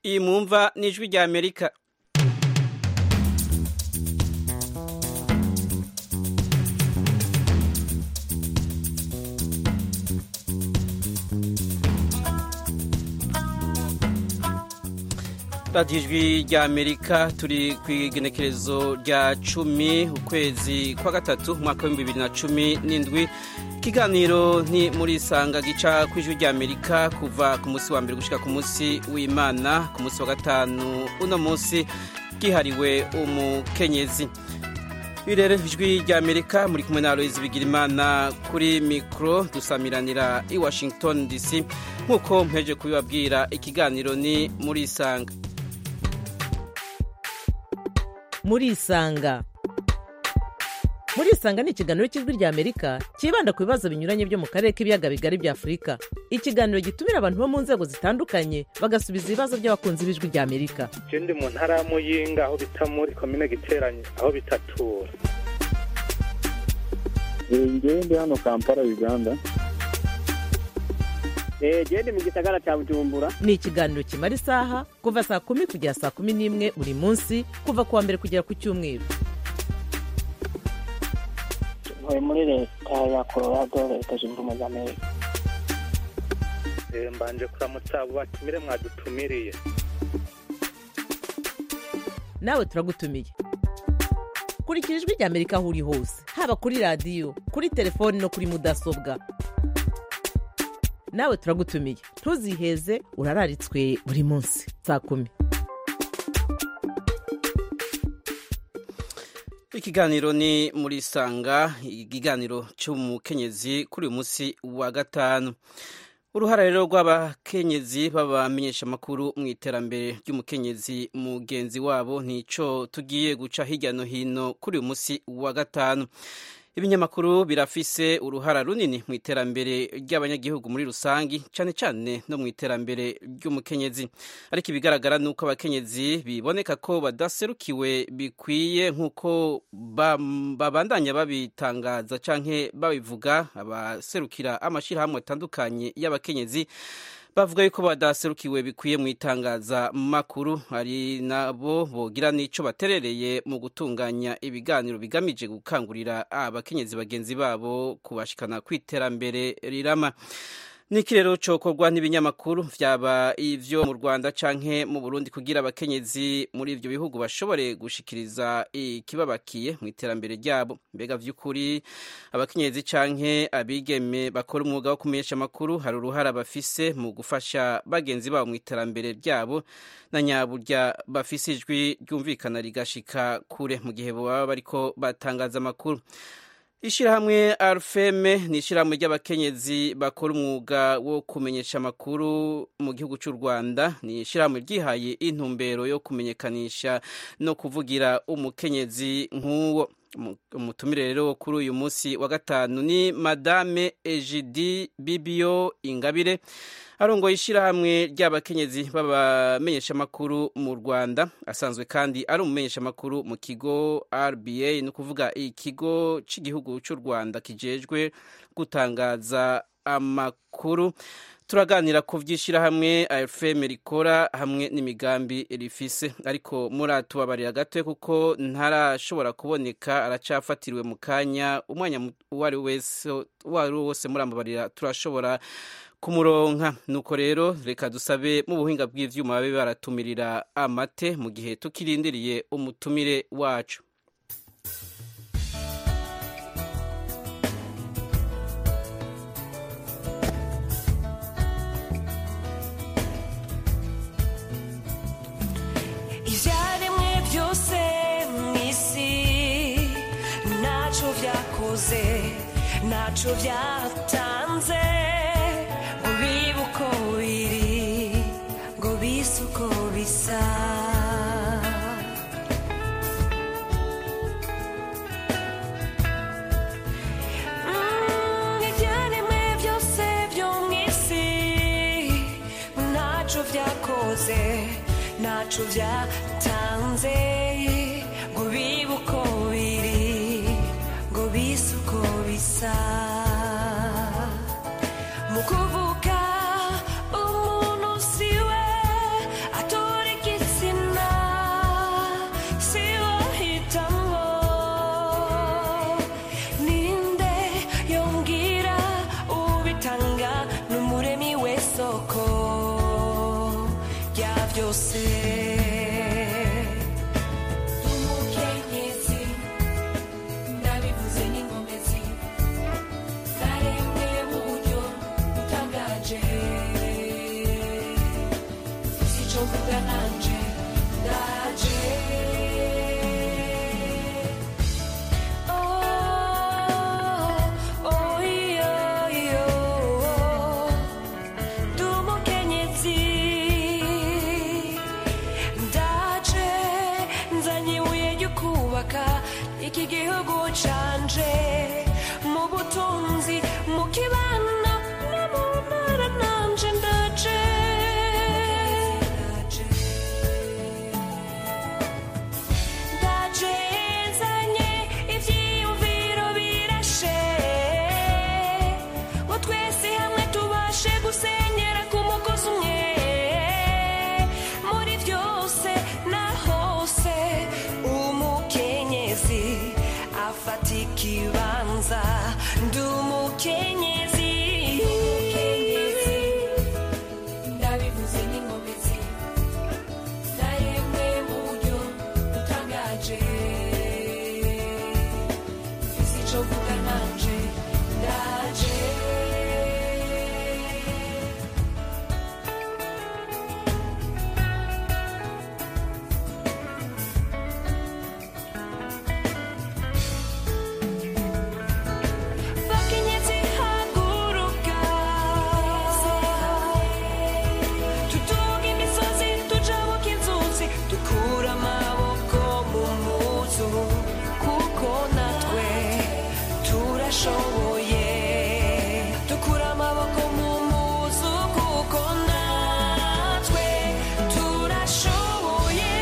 iyi mwumva ni ijwi rya amerika radiyo ijwi rya amerika turi ku igenekerezo rya cumi ukwezi kwa gatatu umwaka w'ibihumbi bibiri na cumi n'indwi ikiganiro ni muri isanga gica ku ijwi rya amerika kuva ku munsi wa mbere gushyira ku munsi w'imana ku munsi wa gatanu uno munsi bwihariwe umukenyezi rero ijwi rya amerika muri kumwe na Aloyizi Bigirimana kuri mikoro dusamiranira i washington dc nk'uko mpeje kubibabwira ikiganiro ni muri isanga muri isanga muri isanga ni ikiganiro cy'ijwi rya amerika cyibanda ku bibazo binyuranye byo mu karere k'ibiyaga bigari bya afurika ikiganiro gitumira abantu bo mu nzego zitandukanye bagasubiza ibibazo by'abakunzi b'ijwi rya amerika ndi mu ntara ya muyinga aho bita muri komine giteranye aho bitatura ndi hano kampala uganda genda mu gisagara cya bujumbura ni ikiganiro kimara isaha kuva saa kumi kugera saa kumi n'imwe buri munsi kuva ku wa mbere kugera ku cyumweru tuvuye muri leta ya colorado leta zunze ubumwe za amerika mbanje kuramutsa abo batumire mwadutumiriye nawe turagutumiye kurikira ijwi rya amerika aho uri hose haba kuri radiyo kuri telefoni no kuri mudasobwa nawe turagutumiye ntuziheze urararitswe buri munsi saa kumi ikiganiro ni muri isanga ikiganiro cy'umukenyezi kuri uyu munsi wa gatanu uruhara rero rw'abakenyezi babamenyesha amakuru mu iterambere ry'umukenyezi mugenzi wabo nicyo tugiye guca hirya no hino kuri uyu munsi wa gatanu ibinyamakuru birafise uruhara runini mu iterambere ry'abanyagihugu muri rusange cyane cyane no mu iterambere ry'umukenyezi ariko ibigaragara ni uko abakenyezi biboneka ko badaserukiwe bikwiye nk'uko babandanya babitangaza cyangwa babivuga abaserukira amashyirahamwe atandukanye y'abakenyezi bavuga yuko badaserukiwe bikwiye mu itangazamakuru hari nabo bogira n'icyo baterereye mu gutunganya ibiganiro bigamije gukangurira abakenyezi bagenzi babo kubashikana ku iterambere rirama niki rero cokorwa n'ibinyamakuru byaba ivyo mu rwanda canke mu burundi kugira abakenyezi muri ivyo bihugu bashobore gushikiriza ikibabakiye mu iterambere ryabo mbega vy'ukuri abakenyezi canke abigeme bakora umwuga wo kumenyesha amakuru hari uruhara bafise mu gufasha bagenzi babo mu iterambere ryabo na nyaburya bafise ijwi ryumvikana rigashika kure mu gihe baba bariko batangaza amakuru ishyirahamwe arufeme ni ishyirahamwe ry'abakenyezi bakora umwuga wo kumenyesha amakuru mu gihugu cy'u rwanda ni ishyirahamwe ryihaye intumbero yo kumenyekanisha no kuvugira umukenyezi nk'uwo umutumire rero kuri uyu munsi wa gatanu ni madame ejidi bibiyo ingabire arongoye ishyirahamwe ry'abakenyezi b'abamenyesha amakuru mu rwanda asanzwe kandi ari umumenyesha amakuru mu kigo rba ni ukuvuga ikigo cy'igihugu cy'u rwanda kijejwe gutangaza amakuru turaganira ku by'ishyirahamwe fm rikora hamwe n'imigambi rifise ariko muratubabarira gato kuko ntarashobora kuboneka aracafatiriwe mu kanya umwanya uwo ari wo wose murambabarira turashobora kumuronka nuko rero reka dusabe mu buhinga bw'ibyuma babe baratumirira amate mu gihe tukirindiriye umutumire wacu ntacyo byatanze ngo bibe uko biri ngo bise uko bisa ibyaremwe byose byo mu isi ntacyo byakoze ntacyo byatanze ngo bibe uko biri ngo bise uko bisa mu kuvuka umuntu siwe atowe ikibanza ndi umukenyezi ndabivuze n'inkomezi naremwe mu buryo butangaje mfise ico vuga nanje ndaje bakenyezi haguruka tuduga imisozi tujabuka inzuzi dukura amaboko mu muzu kuko natwe turashoboye dukura amaboko mu muzu kuko natwe turashoboye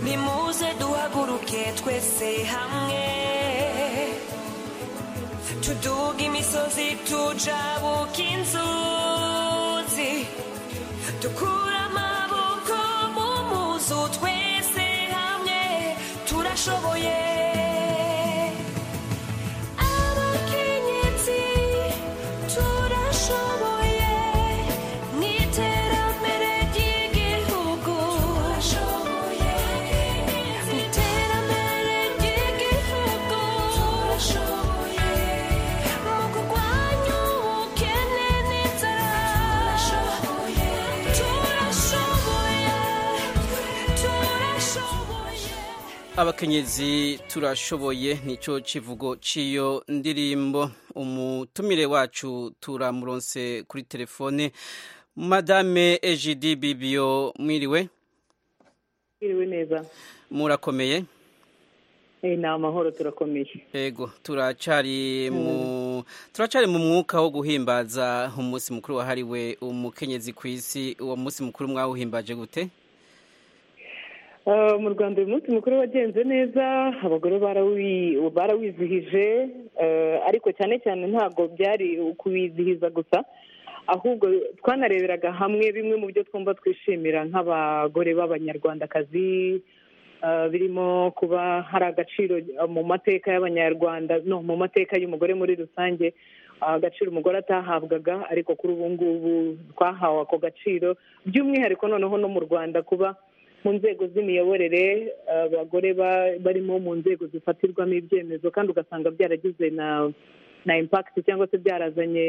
nimuze duhaguruke twese hamwe tuduga imisozi tujabuka inzuzi dukura amaboko mu muzu twese hamwe turashoboye abakenyezi turashoboye n'iterambere ry'igihugu turashoboye n'iterambere ry'igihugu turashoboye mu kurwanya ubukene n'inzara turashoboye turashoboye turashoboye abakenyezi turashoboye nicyo kivugo cy'iyo ndirimbo umutumire wacu turamuronse kuri telefone madame ejidi bibiyo mwiriwe Mwiriwe neza murakomeye Eh, ni amahoro turakomeye ego turacyari mu turacyari mu mwuka wo guhimbaza umunsi mukuru wahariwe umukenyezi ku isi uwo munsi mukuru mwawuhimbaje gute Eh, mu rwanda uyu munsi mukuru wagenze neza abagore barawi- barawizihije eh, ariko cyane cyane ntabwo byari ukuwizihiza gusa ahubwo twanareberaga hamwe bimwe mu byo twumva twishimira nk'abagore b'abanyarwandakazi eh, birimo kuba hari agaciro mu mateka y'abanyarwanda no mu mateka y'umugore muri rusange ah, agaciro umugore atahabwaga ariko kuri ubu ngubu twahawe ako gaciro by'umwihariko noneho no mu rwanda kuba mu nzego z'imiyoborere abagore ba- barimo mu nzego zifatirwamo ibyemezo kandi ugasanga byaragize na na impakiti cyangwa se byarazanye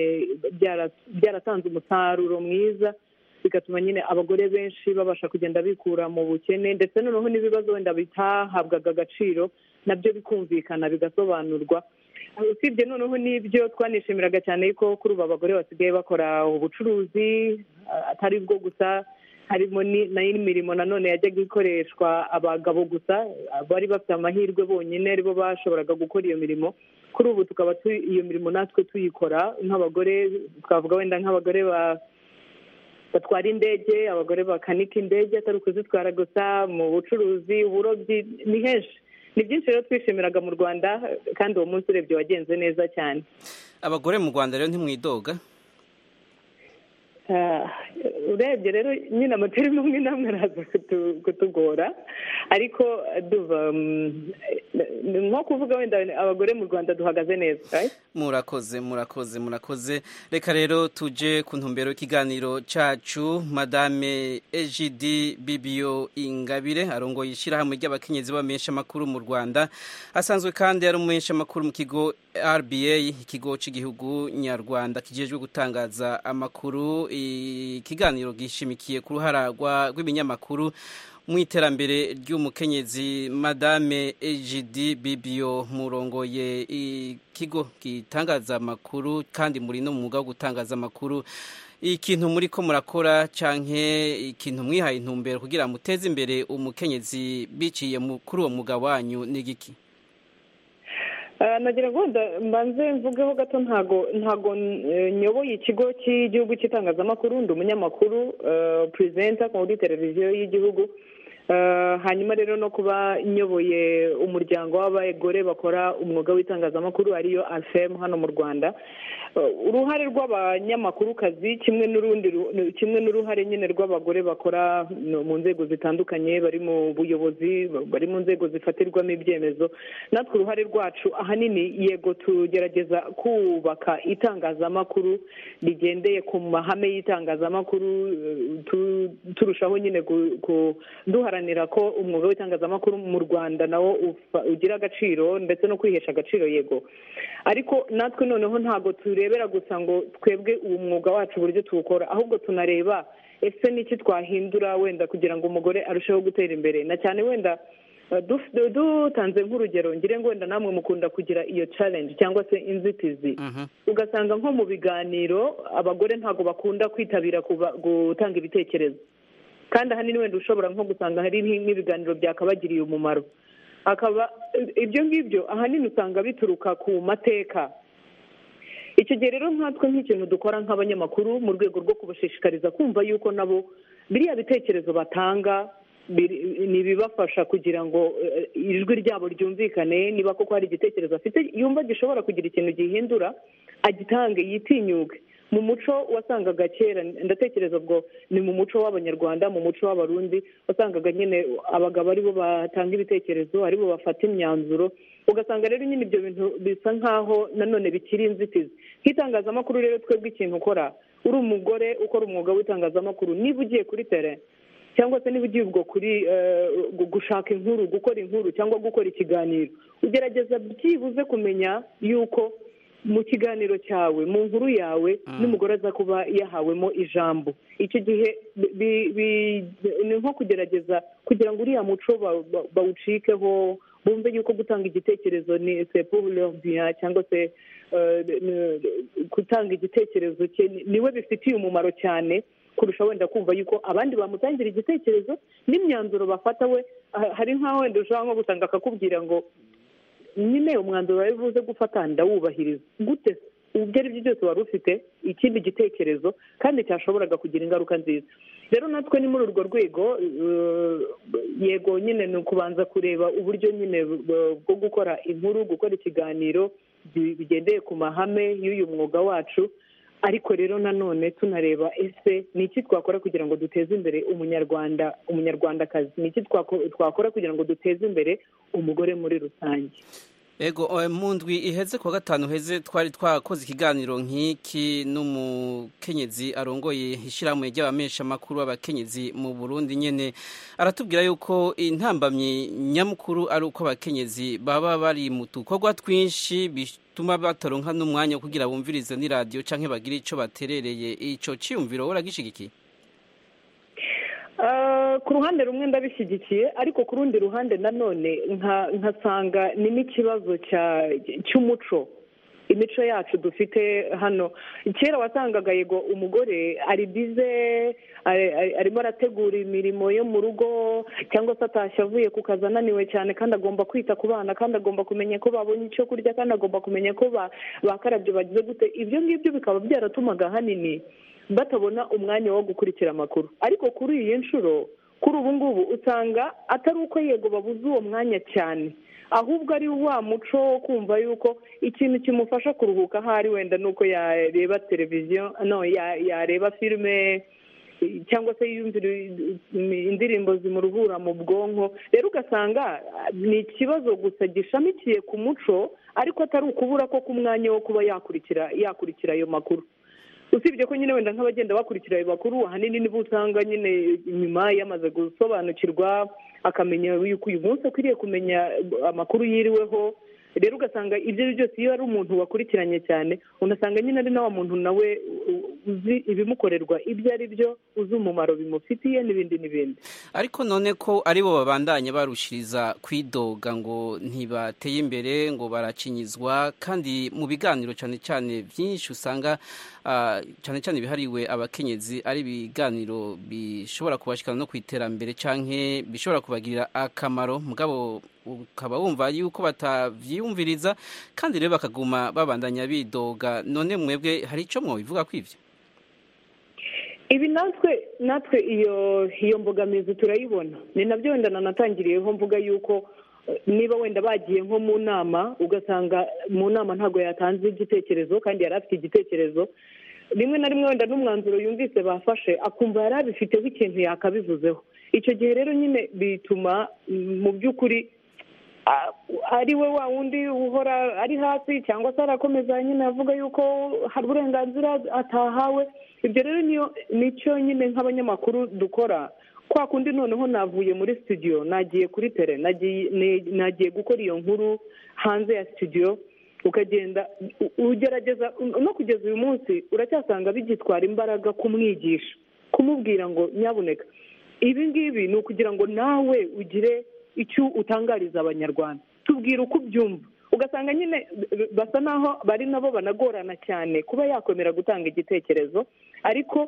byara- byaratanze umusaruro mwiza bigatuma nyine abagore benshi babasha kugenda bikura mu bukene ndetse noneho n'ibibazo wenda bitahabwaga agaciro nabyo bikumvikana bigasobanurwa usibye noneho n'ibyo twanishimiraga cyane ko kuri ubu abagore basigaye bakora ubucuruzi ah, atari bwo gusa harimo ni- n'imirimo nanone yajyaga ikoreshwa abagabo gusa bari bafite amahirwe bonyine aribo bashoboraga gukora iyo mirimo kuri ubu tukaba tu- iyo mirimo natwe tuyikora nk'abagore twavuga wenda nk'abagore ba batwara indege abagore bakanika indege atari ukuzitwara gusa mu bucuruzi uburobyi ni henshi ni byinshi rero twishimiraga mu rwanda kandi uwo munsi urebye wagenze neza cyane abagore mu rwanda rero ntimwidoga Ah, urebye rero nyine amatari amwe n'amwe araza kutu- kutugora ariko eh, duva mm, eh, nko kuvuga wenda abagore mu rwanda duhagaze neza right? murakoze murakoze murakoze reka rero tuje ku ntumbero y'ikiganiro cyacu madame ejidi bibiyo ingabire arongoye ishyirahamwe ry'abakenyezi b'abamenyeshamakuru mu rwanda asanzwe kandi ari umumenyeshamakuru mu kigo rba ikigo cy'igihugu nyarwanda kijejwe gutangaza amakuru ikiganiro gishimikiye ku ruharagwa rw'ibinyamakuru mu iterambere ry'umukenyezi madame ejidi bibiyo murongoye ikigo gitangaza amakuru kandi muri no mu mwuga wo gutangaza amakuru ikintu muri ko murakora canke ikintu mwihaye intumbero kugira muteze imbere umukenyezi biciye mu- kuri uwo mwuga wanyu ni giki Ah, nagira ngo wenda mbanze mvugeho gato ntago ntago eh, nyoboye ikigo cy'igihugu cy'itangazamakuru ndi umunyamakuru eh, presenter kuri televiziyo y'igihugu Eh, hanyuma rero no kuba nyoboye umuryango w'abagore bakora umwuga w'itangazamakuru ariyo afemu hano mu rwanda Eh, uruhare rw'abanyamakurukazi kimwe n'urundi ru- kimwe n'uruhare nyine rw'abagore bakora no, mu nzego zitandukanye bari mu buyobozi bari mu nzego zifatirwamo ibyemezo natwe uruhare rwacu ahanini yego tugerageza kubaka itangazamakuru rigendeye ku mahame y'itangazamakuru eh, tu- turushaho nyine gu- ku- duharanira ko umwuga w'itangazamakuru mu rwanda nawo ufa- ugira agaciro ndetse no kwihesha agaciro yego ariko natwe noneho ntabwo turebera gusa ngo twebwe uwo mwuga wacu uburyo tuwukora ahubwo tunareba ese n'iki twahindura wenda kugira ngo umugore arusheho gutera imbere na cyane wenda du- dutanze nk'urugero ngire ngo wenda namwe mukunda kugira iyo challenge cyangwa se inzitizi Mhm. ugasanga nko mu biganiro abagore ntabwo bakunda kwitabira kuba- gutanga ibitekerezo kandi ahanini wenda ushobora nko gusanga hari nk- nk'ibiganiro byakabagiriye umumaro akaba ibyo ngibyo ahanini usanga bituruka ku mateka icyo gihe rero nkatwe nk'ikintu dukora nk'abanyamakuru mu rwego rwo kubashishikariza kumva yuko nabo biriya bitekerezo batanga biri- ni ibibafasha kugira ngo eh, ijwi ryabo ryumvikane niba koko hari igitekerezo afite yumva gishobora kugira ikintu gihindura agitange yitinyuke mu muco wasangaga kera ndatekereza ubwo ni mu muco w'abanyarwanda mu muco w'abarundi wasangaga nyine abagabo aribo batanga ibitekerezo aribo bafata imyanzuro ugasanga rero nyine ibyo bintu bisa nk'aho nanone bikiri inzitizi nk'itangazamakuru rero twebwe ikintu ukora uri umugore ukora umwuga w'itangazamakuru niba ugiye kuri tere cyangwa se niba ugiye ubwo kuri eh, gu- gushaka inkuru gukora inkuru cyangwa gukora ikiganiro ugerageza byibuze kumenya yuko mu kiganiro cyawe mu nkuru yawe n'umugore aza kuba yahawemo ijambo icyo gihe bi- bi- bi- ni nko kugerageza kugira ngo uriya muco ba- ba- bawucikeho bumve yuko gutanga igitekerezo ni sepulombiya cyangwa se eh, n- gutanga igitekerezo cye ni- niwe bifitiye umumaro cyane kurusha wenda kumva yuko abandi bamutangira igitekerezo n'imyanzuro bafata we ha- hari nk'aho wenda ushobora nko gusanga akakubwira ngo nyine umwanzuro wari buze gufata ndawubahiriza gute ubwo ari byo byose wari ufite ikindi gitekerezo kandi cyashoboraga kugira ingaruka nziza rero natwe ni muri urwo rwego eh, yego nyine ni ukubanza kureba uburyo nyine bu- bwo gukora inkuru gukora ikiganiro bi- bigendeye ku mahame y'uyu mwuga wacu ariko rero nanone tunareba ese ni iki twakora kugira ngo duteze imbere umunyarwanda umunyarwandakazi ni iki twako- twakora kugira ngo duteze imbere umugore muri rusange ego eh, mu ndwi iheze kuwa gatanu uheze twari twakoze ikiganiro nk'iki n'umukenyezi arongoye ishyirahamwe ry'abamenyeshamakuru b'abakenyezi mu burundi nyine aratubwira yuko intambamyi nyamukuru ari uko abakenyezi baba bari mu dukorwa twinshi bituma bataronka n'umwanya wo kugira bumvirize n'iradiyo cyangwa bagire icyo baterereye icyo cyiyumviro uragishigikiye Eh, ku ruhande rumwe ndabishyigikiye ariko ku rundi ruhande nanone nka- nkasanga ni n'ikibazo cya- cy'umuco imico yacu dufite hano kera wasangaga yego umugore ari bize ari- ari- arimo arategura imirimo yo mu rugo cyangwa se atashye avuye ku kazi ananiwe cyane kandi agomba kwita ku bana kandi agomba kumenya ko babonye icyo kurya kandi agomba kumenya ko ba- bakarabye bagize gute ibyo ngibyo bikaba byaratumaga ahanini batabona umwanya wo gukurikira amakuru ariko kuri iyi nshuro kuri ubu ngubu usanga atari uko yego babuze uwo mwanya cyane ahubwo ari wa muco wo kumva yuko ikintu kimufasha kuruhuka aho ari wenda ni uko yareba televiziyo no ya- yareba filime cyangwa se yumvira indirimbo zimuruhura mu bwonko rero ugasanga ah, ni ikibazo gusa gishamikiye ku muco ariko atari ukubura ko ku mwanya wo kuba yakurikira yakurikira ayo makuru usibye ko nyine wenda nk'abagenda bakurikira ayo makuru ahanini nibo usanga nyine nyuma yamaze gusobanukirwa akamenya yuko uyu munsi akwiriye kumenya amakuru yiriweho rero ugasanga ibyo ari byo byose iyo ari umuntu wakurikiranye cyane unasanga nyine ari na wa muntu nawe u- uzi ibimukorerwa ibyo ari byo uzi umumaro bimufitiye n'ibindi n'ibindi ariko none ko aribo babandanya barushiriza kwidoga ngo ntibateye imbere ngo baracinyizwa kandi mu biganiro cyane cyane byinshi usanga ah, cyane cyane bihariwe abakenyezi ari ibiganiro bishobora kubashikana no ku iterambere canke bishobora kubagirira akamaro mugabo ukaba wumva yuko batavyiyumviriza kandi rero bakaguma babandanya bidoga none mwebwe hari ico mwobivuga kwivyo ibi natwe natwe iyo iyo mbogamizi turayibona ni nabyo wenda nanatangiriyeho mvuga yuko eh, niba wenda bagiye nko mu nama ugasanga mu nama ntabwo yatanze igitekerezo kandi yari afite igitekerezo rimwe na rimwe wenda n'umwanzuro yumvise bafashe akumva yari abifiteho ikintu yakabivuzeho icyo gihe rero nyine bituma mm, mu by'ukuri a- ari we wa wundi uhora ari hasi cyangwa se arakomeza nyine avuga yuko hari uburenganzira atahawe ibyo rero niyo nicyo nyine nk'abanyamakuru dukora kwa kundi noneho navuye muri studio nagiye kuri tere nagiye ne- nagiye gukora iyo nkuru hanze ya studio ukagenda u- ugerageza no kugeza uyu munsi uracyasanga bigitwara imbaraga kumwigisha kumubwira ngo nyabuneka ibi ngibi ni ukugira ngo nawe ugire icyo utangariza abanyarwanda tubwira uko ubyumva ugasanga nyine b- basa naho bari nabo banagorana cyane kuba yakwemera gutanga igitekerezo ariko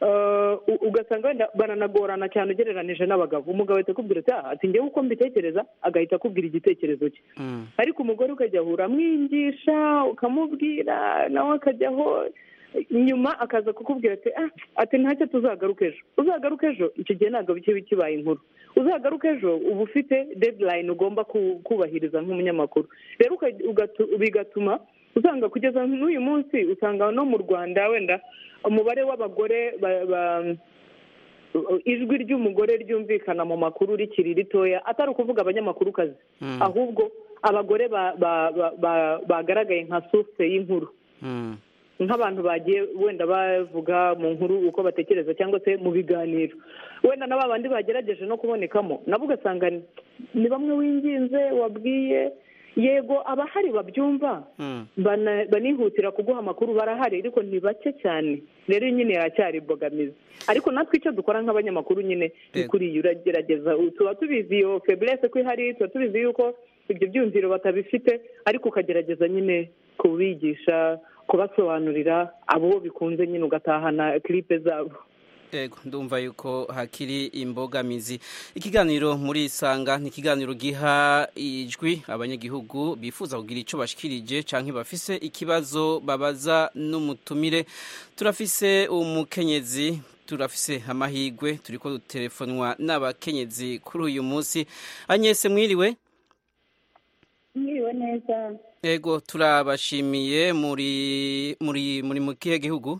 eh, u- ugasanga wenda baranagorana cyane ugereranije n'abagabo umugabo ahita akubwira ati "Ah, ati njyewe uko mbitekereza agahita akubwira igitekerezo cye Mm. ariko umugore ukajya ahura amwigisha ukamubwira nawe akajyaho nyuma akaza kukubwira ati ah ati ntacyo tuzagaruka ejo uzagaruka ejo icyo gihe ntabwo biba kibaye inkuru uzagaruka ejo uba ufite deadline ugomba ku- kubahiriza nk'umunyamakuru rero uka- ugatu- bigatuma usanga kugeza n'uyu munsi usanga no mu rwanda wenda umubare w'abagore ba- ba- ijwi ry'umugore ryumvikana mu makuru rikiri ritoya atari ukuvuga abanyamakurukazi Mm. ahubwo abagore ba- ba- ba- ba- bagaragaye nka source y'inkuru Mm. nk'abantu bagiye wenda bavuga mu nkuru uko batekereza cyangwa se mu biganiro wenda na ba bandi bagerageje no kubonekamo nabo ugasanga ni bamwe winginze wabwiye yego abahari babyumva Mm. bana- banihutira kuguha amakuru barahari ariko ni bake cyane rero nyine haracyari imbogamizi ariko natwe icyo dukora nk'abanyamakuru nyine ni Eh. kuri iyi uragerageza U- tuba tubizi iyo feburese ko ihari tuba tubizi yuko ibyo byumviro batabifite ariko ukagerageza nyine kubigisha kubasobanurira abo bikunze nyine ugatahana kiripe zabo Ego, ndumva yuko hakiri imbogamizi ikiganiro muri isanga ni ikiganiro giha ijwi abanyagihugu bifuza kugira icyo bashikirije canke bafise ikibazo babaza n'umutumire turafise umukenyezi turafise amahigwe turiko dutelefonwa n'abakenyezi kuri uyu munsi anyese mwiriwe mwiriwe neza ego turabashimiye muri muri muri mu kihe gihugu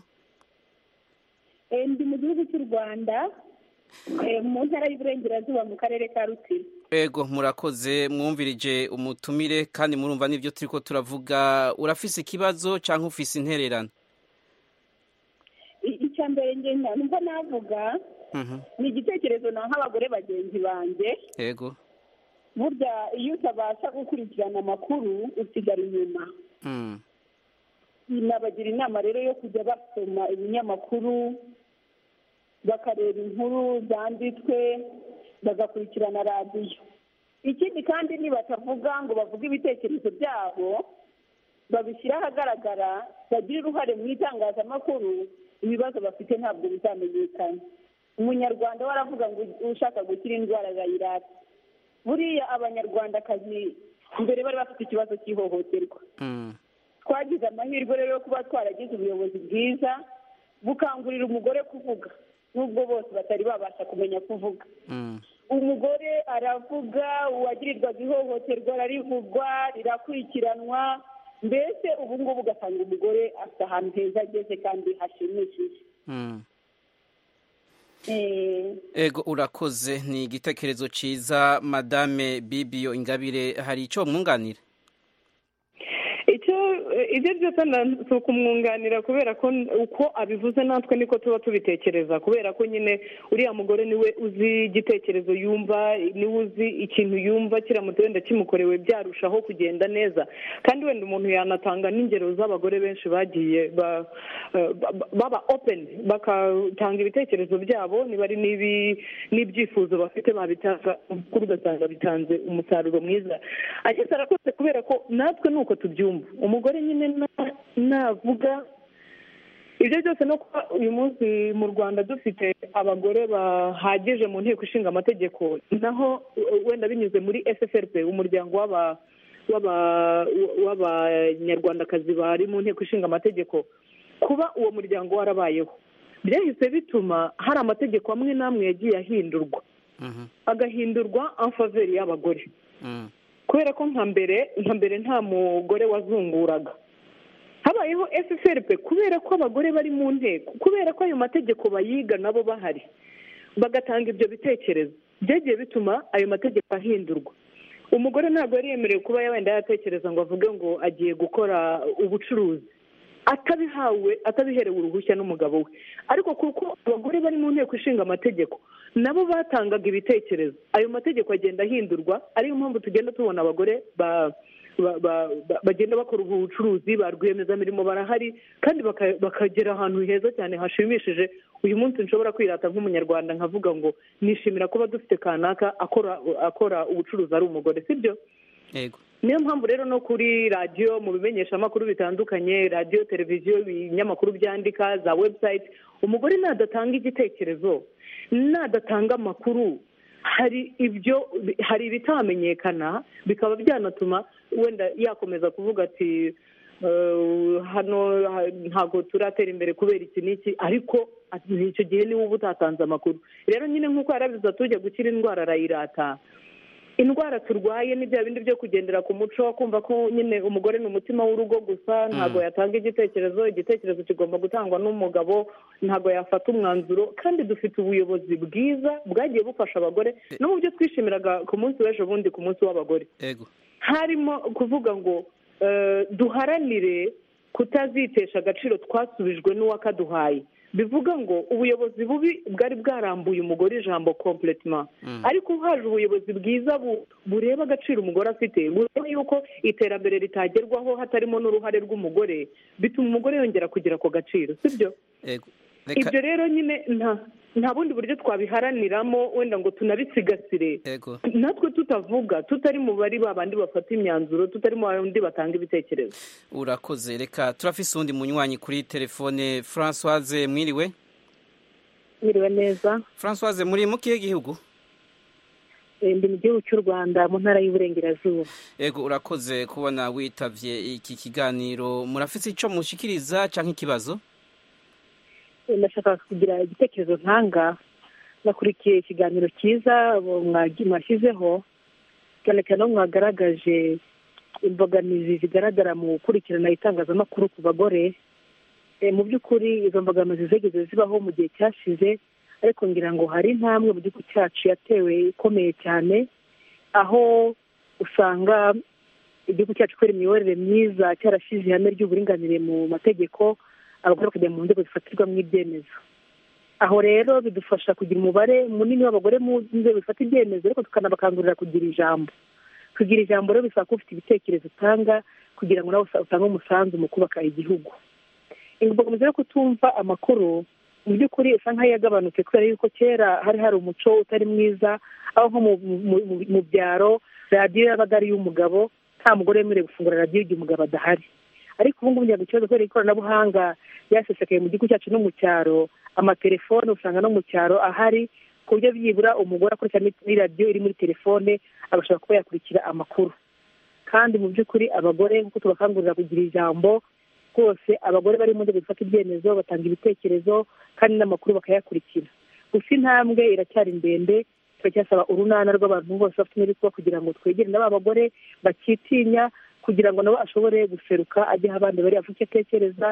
Eh, ndi mu gihugu cy'u rwanda eh, mu ntara y'uburengerazuba mu karere ka rutsiro ego murakoze mwumvirije umutumire kandi murumva n'ibyo turi ko turavuga urafise ikibazo cyangwa ufise intererano I- icya mbere nge nta- niko navuga Mhm, ni igitekerezo naha abagore bagenzi banjye ego burya iyo utabasha gukurikirana amakuru usigara inyuma Mm, nabagira inama rero yo kujya basoma ibinyamakuru bakareba inkuru zanditswe bagakurikirana radiyo ikindi kandi nibatavuga ngo bavuge ibitekerezo byabo babishyire ahagaragara bagire uruhare mu itangazamakuru ibibazo bafite ntabwo bizamenyekana umunyarwanda we aravuga ngo ushaka gukira indwara arayirata buriya abanyarwandakazi mbere bari bafite ikibazo cy'ihohoterwa mm, twagize amahirwe rero yo kuba twaragize ubuyobozi bwiza bukangurira umugore kuvuga nubwo bose batari babasha kumenya kuvuga mm, umugore aravuga uwagirirwaga ihohoterwa ararivugwa rirakurikiranwa mbese ubu ngubu ugasanga umugore afite ahantu heza ageze kandi hashimishije mm. Eh, ego urakoze ni igitekerezo cyiza madame bibiyo ingabire hari icyo mwunganira icyo ibyo byose na- si ukumwunganira kubera ko n- uko abivuze natwe niko tuba tubitekereza kubera ko nyine uriya mugore niwe uzi igitekerezo yumva niwe uzi ikintu yumva kiramutse wenda kimukorewe byarushaho kugenda neza kandi wenda umuntu yanatanga n'ingero z'abagore benshi bagiye ba- eh, ba- ba- baba open bagatanga ibitekerezo byabo niba ari n'ibi- n'ibyifuzo bafite babitanga kuri ugasanga bitanze umusaruro mwiza ageze arakoze kubera ko natwe ni uko tubyumva umugore nyine na- navuga ibyo byose no kuba uyu munsi mu rwanda dufite abagore bahagije mu nteko ishinga amategeko naho uh, wenda binyuze muri ssrp umuryango w'aba- w'aba- w'abanyarwandakazi bari mu nteko ishinga amategeko kuba uwo muryango warabayeho byahise bituma hari amategeko amwe n'amwe yagiye ahindurwa Mhm, agahindurwa amfaveri y'abagore mhm, kubera ko nka mbere nka mbere nta mugore wazunguraga habayeho efuperi kubera ko abagore bari mu nteko kubera ko ayo mategeko bayiga nabo bahari bagatanga ibyo bitekerezo byagiye bituma ayo mategeko ahindurwa umugore ntabwo yari yemerewe kuba wenda yatekereza ngo avuge ngo agiye gukora ubucuruzi atabihawe atabiherewe uruhushya n'umugabo we ariko kuko abagore bari mu nteko ishinga amategeko nabo batangaga ibitekerezo ayo mategeko agenda ahindurwa ariyo mpamvu tugenda tubona abagore ba- ba- ba- ba- bagenda bakora ubu bucuruzi ba rwiyemezamirimo barahari kandi baka- bakagera ahantu heza cyane hashimishije uyu munsi nshobora kwirata nk'umunyarwanda nkavuga ngo nishimira kuba dufite kanaka akora akora ubucuruzi ari umugore sibyo yego niyo mpamvu rero no kuri radiyo mu bimenyeshamakuru bitandukanye radiyo televiziyo ibinyamakuru byandika za webusayiti umugore nadatanga igitekerezo nadatanga amakuru hari ibyo hari ibitamenyekana bikaba byanatuma wenda yakomeza kuvuga ati "Eh, hano ha- ntabwo turatera imbere kubera iki n'iki ariko ati, icyo gihe niwe uba utatanze amakuru rero nyine nk'uko yarabiza tujya gukira indwara arayirata indwara turwaye ni bya bindi byo kugendera ku muco kumva ko nyine umugore ni umutima w'urugo gusa ntabwo yatanga igitekerezo igitekerezo kigomba gutangwa n'umugabo ntabwo yafata umwanzuro kandi dufite ubuyobozi bwiza bwagiye bufasha abagore no mu byo twishimiraga ku munsi w'ejo bundi ku munsi w'abagore yego harimo kuvuga ngo eh, duharanire kutazitesha agaciro twasubijwe n'uwakaduhaye bivuga ngo ubuyobozi bubi bwari bwarambuye umugore ijambo completement Mm. ariko haje ubuyobozi bwiza bu- bureba agaciro umugore afite bureba yuko iterambere ritagerwaho hatarimo n'uruhare rw'umugore bituma umugore yongera kugira ako gaciro sibyo yego reka ibyo rero nyine nta nta bundi buryo twabiharaniramo wenda ngo tunabisigasire yego natwe tutavuga tutari mu bari ba bandi bafata imyanzuro tutari mu bandi batanga ibitekerezo urakoze reka turafise uwundi munywanyi kuri telefone francoise mwiriwe biriwe neza francoise muri mu kihe gihugu Eh, ndi mu gihugu cy'u rwanda mu ntara y'uburengerazuba yego urakoze kubona witavye iki kiganiro murafise ico mushikiriza canke ikibazo Eh, ndashaka kugira igitekerezo ntanga nakurikiye ikiganiro cyiza bo- mwagi- mwashyizeho cyane cyane aho mwagaragaje imbogamizi zigaragara mu gukurikirana itangazamakuru ku bagore Eh, mu by'ukuri izo mbogamizi zigeze zibaho mu gihe cyashize ariko ngira ngo hari intambwe mu gihugu cyacu yatewe ikomeye cyane aho usanga igihugu cyacu kubera imiyoborere myiza cyarashyize ihame ry'uburinganire mu mategeko abagore bakajya mu nzego zifatirwamo ibyemezo aho rero bidufasha kugira umubare munini w'abagore mu nzego zifata ibyemezo ariko tukanabakangurira kugira ijambo kugira ijambo rero bisaba kuba ufite ibitekerezo utanga kugira ngo nawe usa- utange umusanzu mu kubaka igihugu imbogamizi yo kutumva amakuru mu by'ukuri usa nk'aho yagabanutse kubera yuko kera hari hari umuco utari mwiza aho nko mu- mu- mu- mu byaro radiyo yabaga ari iy'umugabo nta mugore wemerewe gufungura radiyo igihe umugabo adahari ariko ubu ngubu ngira ngo ikibazo kubera ikoranabuhanga ryasesekaye mu gihugu cyacu no mu cyaro amatelefone usanga no mu cyaro ahari ku buryo byibura umugore akoresha n'i- radiyo iri muri telefone agashobora kuba yakurikira amakuru kandi mu by'ukuri abagore nk'uko tubakangurira kugira ijambo rwose abagore bari mu nzego zifata ibyemezo batanga ibitekerezo kandi n'amakuru bakayakurikira gusa intambwe iracyari ndende turacyasaba urunana rw'abantu bose bafite imibikwa kugira ngo twegere n'aba bagore bakitinya kugira ngo nabo ashobore guseruka ajye aho abandi bari avuge icyo atekereza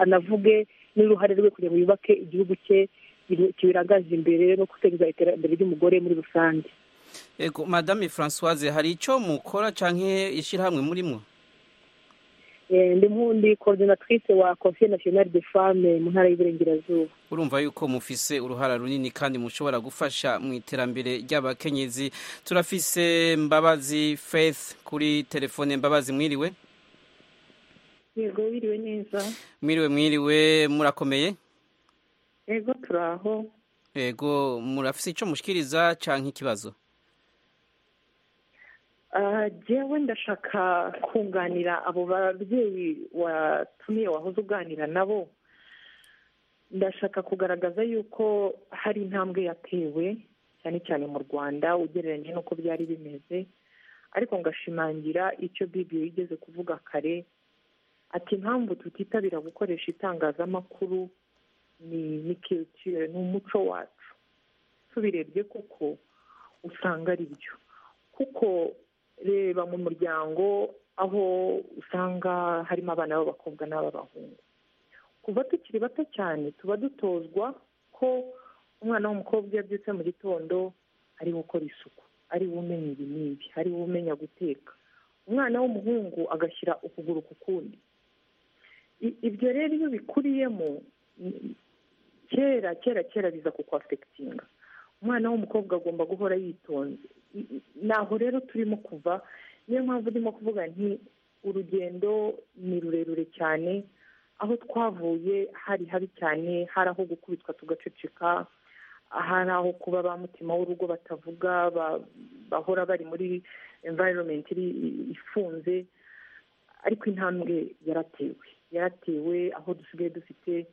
anavuge n'uruhare rwe kugira ngo yubake igihugu cye kibe- kibirangaje imbere no guteza iterambere ry'umugore muri rusange yego madame francoise hari ico mukora canke ishirahamwe murimwo Eh, ndi mu- ndi coordinatrice wa conseil national de femme mu ntara y'iburengerazuba urumva yuko mufise uruhara runini kandi mushobora gufasha mu iterambere ry'abakenyezi turafise mbabazi faith kuri telefone mbabazi mwiriwe yego biriwe neza mwiriwe mwiriwe murakomeye yego turaho yego murafise ico mushikiriza canke ikibazo Ah, jewe ndashaka kunganira abo babyeyi watumiye wahoze uganira nabo ndashaka kugaragaza yuko hari intambwe yatewe cyane cyane mu rwanda ugereranyije n'uko byari bimeze ariko ngashimangira icyo bibiyo yigeze kuvuga kare ati impamvu tutitabira gukoresha itangazamakuru ni kirekire ni umuco wacu tubirebye koko usanga ari byo kuko reba mu muryango aho usanga harimo abana b'abakobwa n'ab'abahungu kuva tukiri bato cyane tuba dutozwa ko umwana w'umukobwa iyo abyutse mu gitondo ari gukora isuku ari we umenya ibi n'ibi ari we umenya guteka umwana w'umuhungu agashyira ukuguru ku kundi I- ibyo rero iyo bikuriyemo ni- kera kera kera biza ku kwafekitinga umwana w'umukobwa agomba guhora yitonze I- i- naho rero turimo kuva niyo mpamvu ndimo kuvuga nti urugendo ni rurerure cyane aho twavuye hari habi cyane hari aho gukubitwa tugaceceka hari aho kuba ba mutima w'urugo batavuga ba- bahora bari muri environment iri- ifunze ariko intambwe yaratewe yaratewe aho dusigaye dufite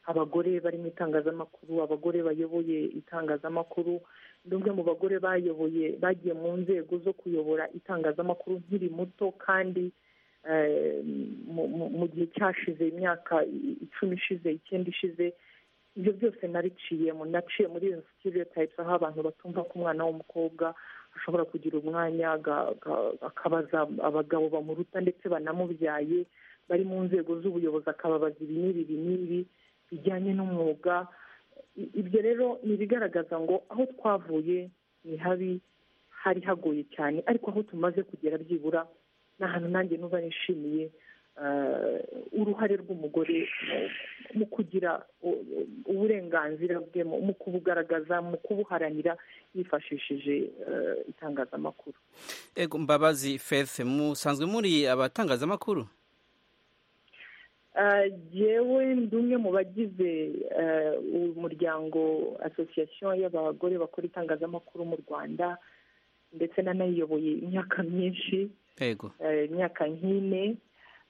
abagore bari mu itangazamakuru abagore bayoboye itangazamakuru ni umwe mu bagore bayoboye bagiye mu nzego zo kuyobora itangazamakuru nkiri muto kandi eh, mu- mu- mu gihe cyashize imyaka i- icumi ishize icyenda ishize ibyo byose nariciyemo naciye muri iyo stereotypes aho abantu batumva ko umwana w'umukobwa ashobora kugira umwanya aga- aga- akabaza abagabo bamuruta ndetse banamubyaye bari mu nzego z'ubuyobozi akababaza ibi n'ibi ibi n'ibi bijyanye n'umwuga I- ibyo rero ni ibigaragaza ngo aho twavuye ni habi hari hagoye cyane ariko aho tumaze kugera byibura ni ahantu nanjye nuba nishimiye eh, uruhare rw'umugore mu- mu kugira u- u- uburenganzira bwe mu mu kubugaragaza mu kubuharanira yifashishije eh, itangazamakuru ego mbabazi fefe musanzwe muri abatangazamakuru Eh, jewe ndi umwe mu bagize eh, umuryango association y'abagore bakora itangazamakuru mu rwanda ndetse nanayiyoboye imyaka myinshi ego eh, imyaka nk'ine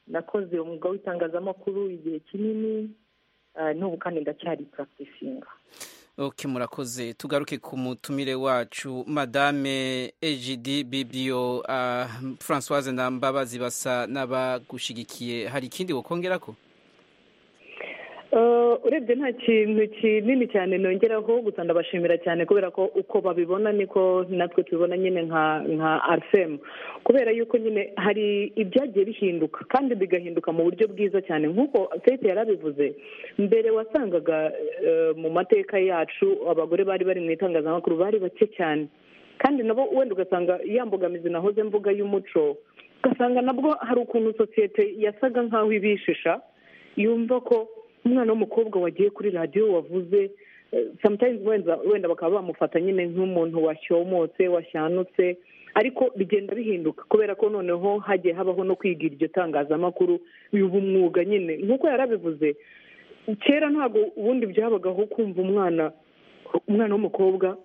nakoze umwuga w'itangazamakuru igihe kinini eh, n'ubu kandi ndacyari practicinga ok murakoze tugaruke ku mutumire wacu madame egidi bibio uh, francoise na mbabazi basa n'abagushigikiye hari ikindi wokongera ko Eh, urebye nta kintu kinini cyane nongeraho gusa ndabashimira cyane kubera ko uko babibona niko natwe tubibona nyine nka nka arfem kubera yuko nyine hari ibyagiye bihinduka kandi bigahinduka mu buryo bwiza cyane nk'uko fete yarabivuze mbere wasangaga eh, mu mateka yacu abagore bari bari mu itangazamakuru bari bake cyane kandi nabo wenda ugasanga ya mbogamizi nahoze mvuga y'umuco ugasanga nabwo hari ukuntu sosiyete yasaga nk'aho ibishisha yumva ko umwana w'umukobwa wagiye kuri radiyo wavuze eh, sometimes wenda wenda bakaba bamufata nyine nk'umuntu washyomotse washanutse ariko bigenda bihinduka kubera ko noneho hagiye habaho no kwiga iryo tangazamakuru ubu umwuga nyine nk'uko yarabivuze kera ntabwo ubundi byabagaho kumva umwana umwana w'umukobwa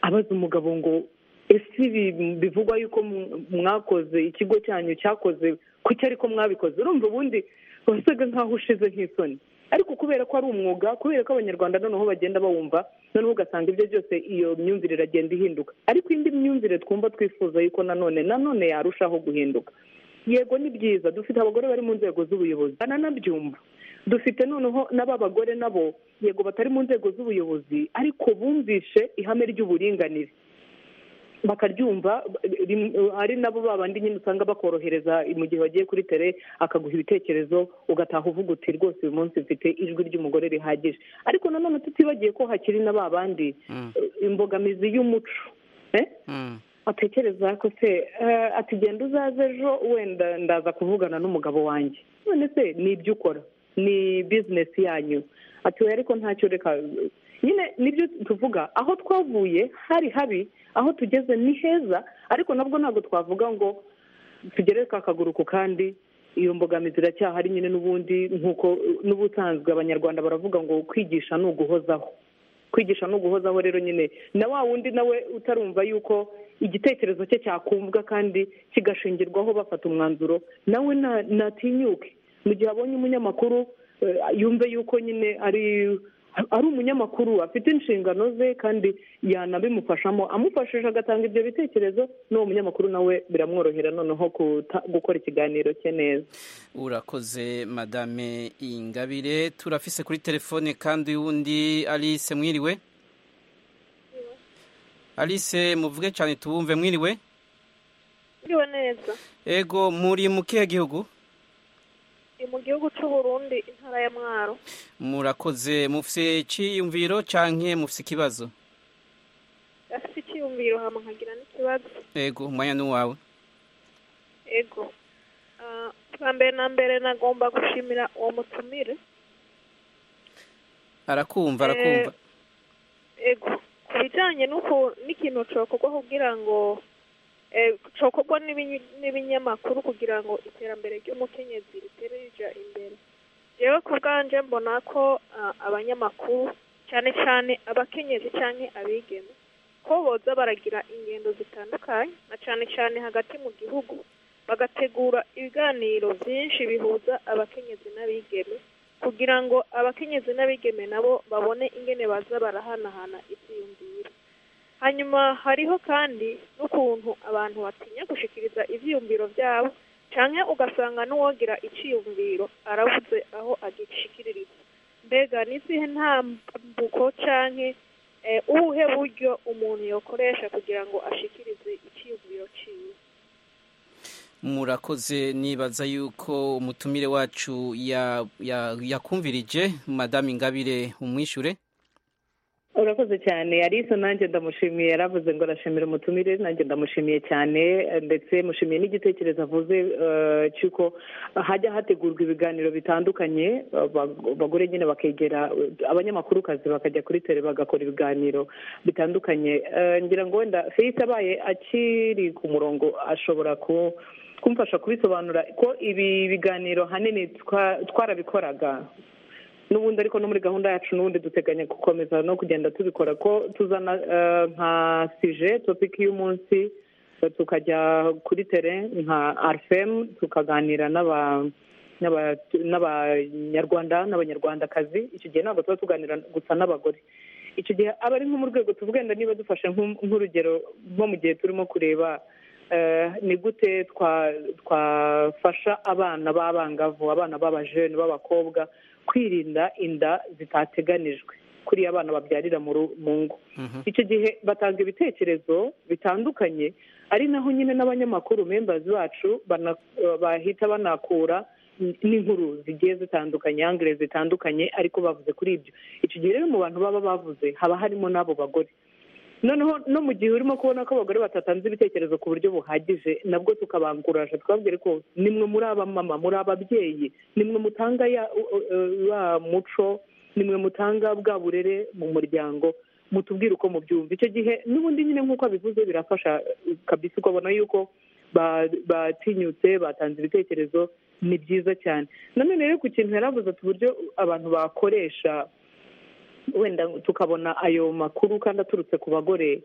abaza umugabo ngo ese ibi bivugwa yuko mu- mwakoze ikigo cyanyu cyakoze kuki ariko mwabikoze urumva ubundi wasaga nkaho ushize nk'isoni ariko kubera ko ari umwuga kubera ko abanyarwanda noneho bagenda bawumva noneho ugasanga ibyo byose iyo myumvire iragenda ihinduka ariko indi myumvire twumva twifuza yuko nanone nanone yarushaho guhinduka yego ni byiza dufite abagore bari mu nzego z'ubuyobozi bananabyumva dufite noneho n'ab'abagore nabo yego batari mu nzego z'ubuyobozi ariko bumvishe ihame ry'uburinganire bakaryumva rim- ari nabo babandi nyine usanga bakorohereza mu gihe bagiye kuri tere akaguha ibitekerezo ugataha uvuga uti rwose uyu munsi mfite ijwi ry'umugore rihagije ariko nanone tutibagiye ko hakiri na ba bandi Mm. eh, imbogamizi y'umuco eh? Mm. atekereza ko se eh, ati genda uzaze ejo wenda ndaza kuvugana n'umugabo wanjye none se ni ibyo ukora ni bizinesi yanyu ati we ariko ntacyo reka nyine nibyo tuvuga aho twavuye hari habi aho tugeze ni heza ariko nabwo ntabwo twavuga ngo tugere ka kaguru ku kandi iyo mbogamizi iracyahari nyine n'ubundi nk'uko n'ubusanzwe abanyarwanda baravuga ngo kwigisha ni uguhozaho kwigisha no guhozaho rero nyine na wa wundi nawe utarumva yuko igitekerezo cye cyakumvwa kandi kigashingirwaho bafata umwanzuro nawe na- natinyuke mu gihe abonye umunyamakuru eh, yumve yuko nyine ari ari umunyamakuru afite inshingano ze kandi yanabimufashamo amufashije agatanga ibyo bitekerezo n'uwo munyamakuru nawe biramworohera noneho kuta- gukora ikiganiro cye neza urakoze madame ingabire turafise kuri telefone kandi wundi alice mwiriwe alice muvuge cyane tuwumve mwiriwe Mwiriwe neza ego muri mu kihe gihugu ni mu gihugu cy'u Burundi intara ya Mwaro murakoze mufise iciyumviro canke mufise ikibazo afite icyiyumviro hama nkagira n'ikibazo ego umwanya n'uwawe ego Ah, bwa mbere na mbere nagomba gushimira uwo mutumire arakumva arakumva ego ku bijyanye n'uko n'ikintu cokorwa kugira ngo eh, cokorwa n'ibinyi- n'ibinyamakuru kugira ngo iterambere ry'umukenyezi ritere rija imbere jewe ku bwanje mbona ko ah, abanyamakuru cyane cyane abakenyezi cyane abigeme ko boza baragira ingendo zitandukanye na cyane cyane hagati mu gihugu bagategura ibiganiro byinshi bihuza abakenyezi n'abigeme kugira ngo abakenyezi n'abigeme nabo babone ingene baza barahanahana ibyiyumviro hanyuma hariho kandi n'ukuntu abantu batinya gushikiriza ibyiyumviro byabo cyane ugasanga n'uwogira icyiyumviro arabuze aho agishikiririza mbega n'izihe ntambuko cyane ubuhe buryo umuntu yakoresha kugira ngo ashikirize icyiyumviro cyiwe murakoze nibaza yuko umutumire wacu ya- ya- yakumvirije madame ingabire umwishure urakoze cyane alice nanjye ndamushimiye yaravuze ngo arashimira umutumire nanjye ndamushimiye cyane eh, ndetse mushimiye n'igitekerezo avuze eh, cy'uko hajya hategurwa ibiganiro bitandukanye abag- abagore nyine bakegera abanyamakurukazi bakajya kuri tere bagakora ibiganiro bitandukanye Eh, ngira ngo wenda felix abaye akiri ku murongo ashobora ku kumfasha kubisobanura ko ibi biganiro ahanini twa- twarabikoraga n'ubundi ariko no muri gahunda yacu n'ubundi duteganya gukomeza no kugenda tubikora ko tuzana eh, nka sije topiki y'umunsi eh, tukajya kuri tere nka arfem tukaganira n'aba- n'aba- n'abanyarwanda n'abanyarwandakazi icyo gihe ntabwo tuba tuganira gusa n'abagore icyo gihe aba ari nko mu rwego tuvuga wenda niba dufashe nk'u- nk'urugero nko mu gihe turimo kureba eh, ni gute twa- twafasha abana b'abangavu abana b'abajene b'abakobwa kwirinda inda zitateganijwe kuri abana babyarira mu ru- mu ngo icyo gihe batanga ibitekerezo bitandukanye ari naho nyine n'abanyamakuru membazi bacu bana- eh, bahita banakura n- n'inkuru zigiye zitandukanye angere zitandukanye ariko bavuze kuri ibyo icyo gihe rero mu bantu baba bavuze haba harimo n'abo bagore noneho no mu gihe urimo kubona ko abagore batatanze ibitekerezo ku buryo buhagije nabwo tukabanguraje twabwire ko nimwe muri abamama muri ababyeyi nimwe mutanga ya u- u- u- wa muco nimwe mutanga bwa burere mu muryango mutubwire uko mubyumva icyo gihe n'ubundi nyine nk'uko abivuze birafasha eh, kabisa ukabona yuko ba- batinyutse batanze ibitekerezo ni byiza cyane nanone rero ku kintu yari avuze ati uburyo abantu bakoresha wenda tukabona ayo makuru kandi aturutse ku bagore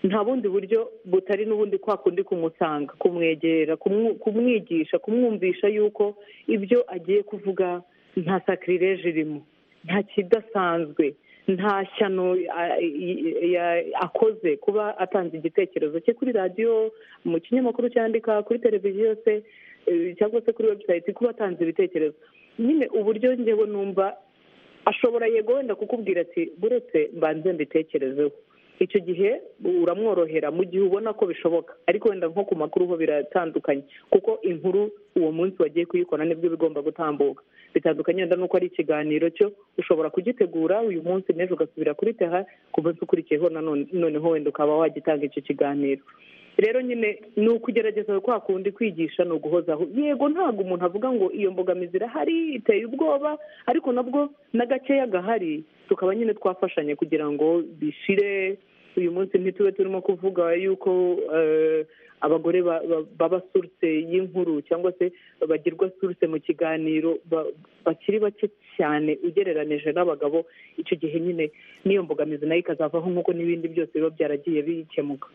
nta bundi buryo butari n'ubundi kwa kundi kumusanga kumwegera kumwu- kumwigisha kumwumvisha yuko ibyo agiye kuvuga nta sakirireje irimo nta kidasanzwe nta shyano a- i- ya- akoze kuba atanze igitekerezo cye kuri radiyo mu kinyamakuru cyandika kuri televiziyo se eh, cyangwa se kuri webusayiti kuba atanze ibitekerezo nyine uburyo ngewe numva ashobora yego wenda kukubwira ati buretse mbanze mbitekerezeho icyo gihe uramworohera mu gihe ubona ko bishoboka ariko wenda nko ku makuru ho biratandukanye kuko inkuru uwo munsi wagiye kuyikora nibwo iba igomba gutambuka bitandukanye wenda nuko ari ikiganiro cyo ushobora kugitegura uyu munsi n'ejo ugasubira kuri teha ku munsi ukurikiyeho nanone noneho wenda ukaba wagitanga icyo kiganiro rero nyine ni ukugerageza kwa kundi kwigisha ni uguhozaho yego ntabwo umuntu avuga ngo iyo mbogamizi irahari iteye ubwoba ariko nabwo na gakeya gahari tukaba nyine twafashanya kugira ngo bishire uyu munsi ntitube turimo kuvuga yuko eh, abagore ba- ba- baba surutse y'inkuru cyangwa se bagirwa surutse mu kiganiro ba- bakiri bake cyane ugereranije n'abagabo icyo gihe nyine n'iyo mbogamizi nayo ikazavaho nk'uko n'ibindi byose biba byaragiye bikemuka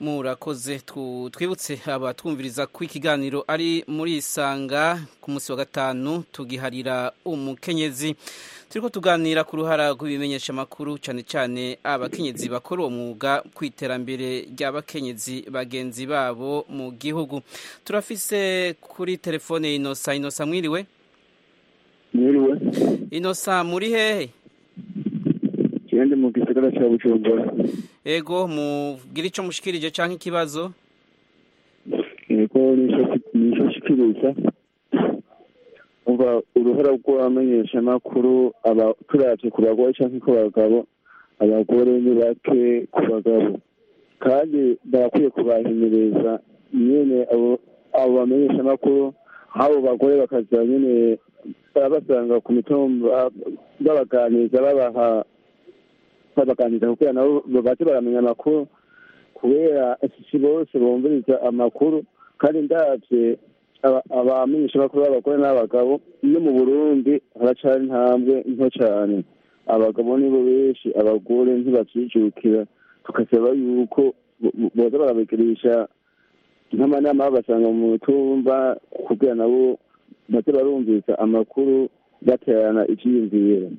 murakoze Tu- twibutse abatwumviriza ko ikiganiro ari muri isanga ku munsi wa gatanu tugiharira umukenyezi turiko tuganira ku ruhara rw'ibimenyeshamakuru cyane cyane abakenyezi bakora uwo mwuga ku iterambere ry'abakenyezi bagenzi babo mu gihugu turafise kuri telefone inosa inosa mwiriwe mwiriwe inosa muri hehe kigende mu gisagara cya bujumbura ego mubwire ico mushikirije canke ikibazo niko nico shikiriza umva uruhara rw'abamenyeshamakuru aba- turavye ku bagore canke ku bagabo abagore ni bake ku bagabo kandi barakwiye kubahimiriza nyene abo abo bamenyeshamakuru abo bagore bakaza nyene babasanga ku mitumba babaganiriza babaha babaganiriza kugira nabo baze baramenya amakuru kubera si bose bumviriza amakuru kandi ndabye aba- abamenyeshamakuru b'abagore n'abagabo no mu burundi haracari intambwe nto cane abagabo nibo benshi abagore ntibavyijukira tugasaba yuko bo- bo- boza barabigirisha nk'amanama babasanga mu mitumba kugira nabo baze barumviriza amakuru baterana ivyiyumviro